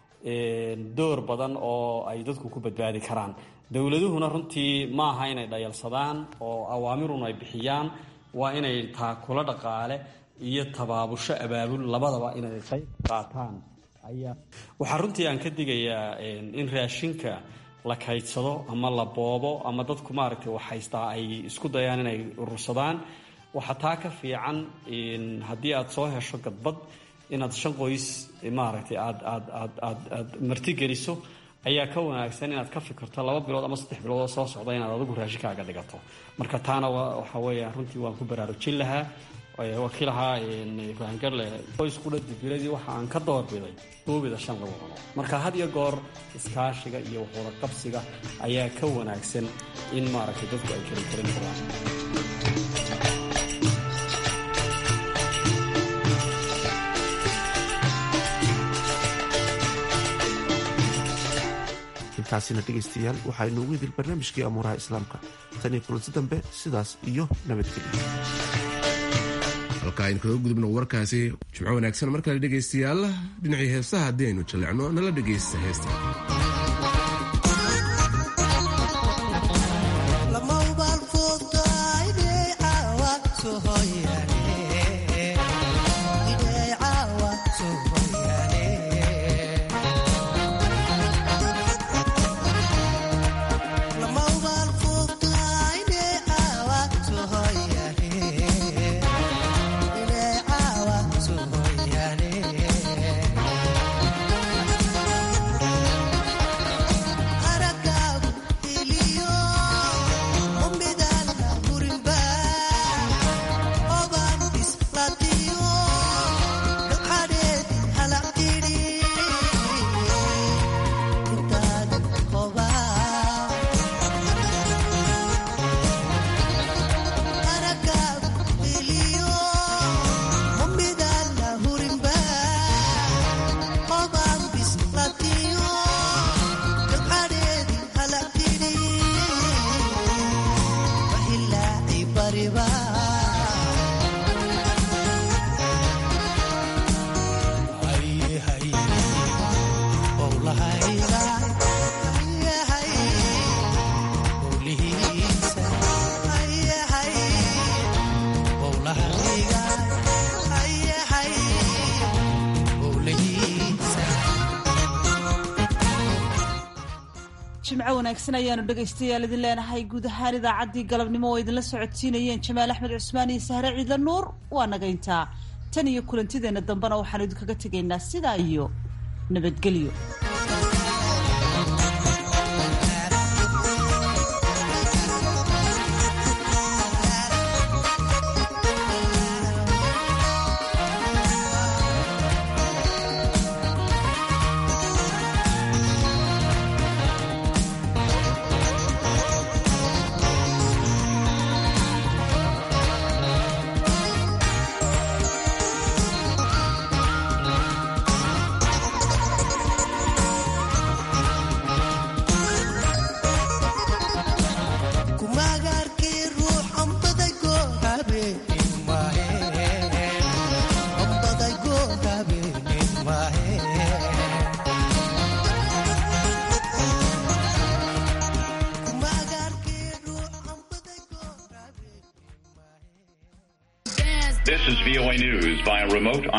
S: door badan oo ay dadku ku badbaadi karaan dowladuhuna runtii ma aha inay dhayalsadaan oo awaamirun ay bixiyaan waa inay taakulo dhaqaale iyo tabaabusho abaabul labadaba inay qayb qaataan ayaa waxaa runtii aan ka digayaa in raashinka la kaydsado ama la boobo ama dadku maaragtay wax haystaa ay isku dayaan inay urursadaan waxaa taa ka fiican haddii aad soo hesho gadbad inaad shan qoys maaragtay aad aad aad aad aad martigeliso ayaa ka wanaagsan inaad ka fikirto laba bilood ama saddex bilood oo soo socda inaad adigu raashinkaaga dhigato marka taana waxa weeya runtii waan ku baraarujin lahaa wakiilahaa fahangarle qoysqudha dibiladii waxa aan ka doorbiday duubida shan lagu cuno marka had iyo goor iskaashiga iyo waxwada qabsiga ayaa ka wanaagsan in maaragtay dadku ay keli karin karaan
Q: intaasina dhegaystayaal waxaa inoogu idil barnaamijkii amuuraha islaamka tan iyo kulanti dambe sidaas iyo nabadgelyo
A: halka aynu kaga gudubno warkaasi jimco wanaagsan markale dhegaystayaal dhinacii heesaha haddii aynu jallecno nala dhegaysta heesta
B: jimco wanaagsan ayaanu dhegaystayaal idin leenahay guud ahaan idaacaddii galabnimo oo idinla socodsiinayeen jamaal axmed cusmaan iyo sahre ciidla nuur waa nagayntaa tan iyo kulantideenna dambena waxaanu idinkaga tegaynaa sidaa iyo nabadgelyo
T: News via remote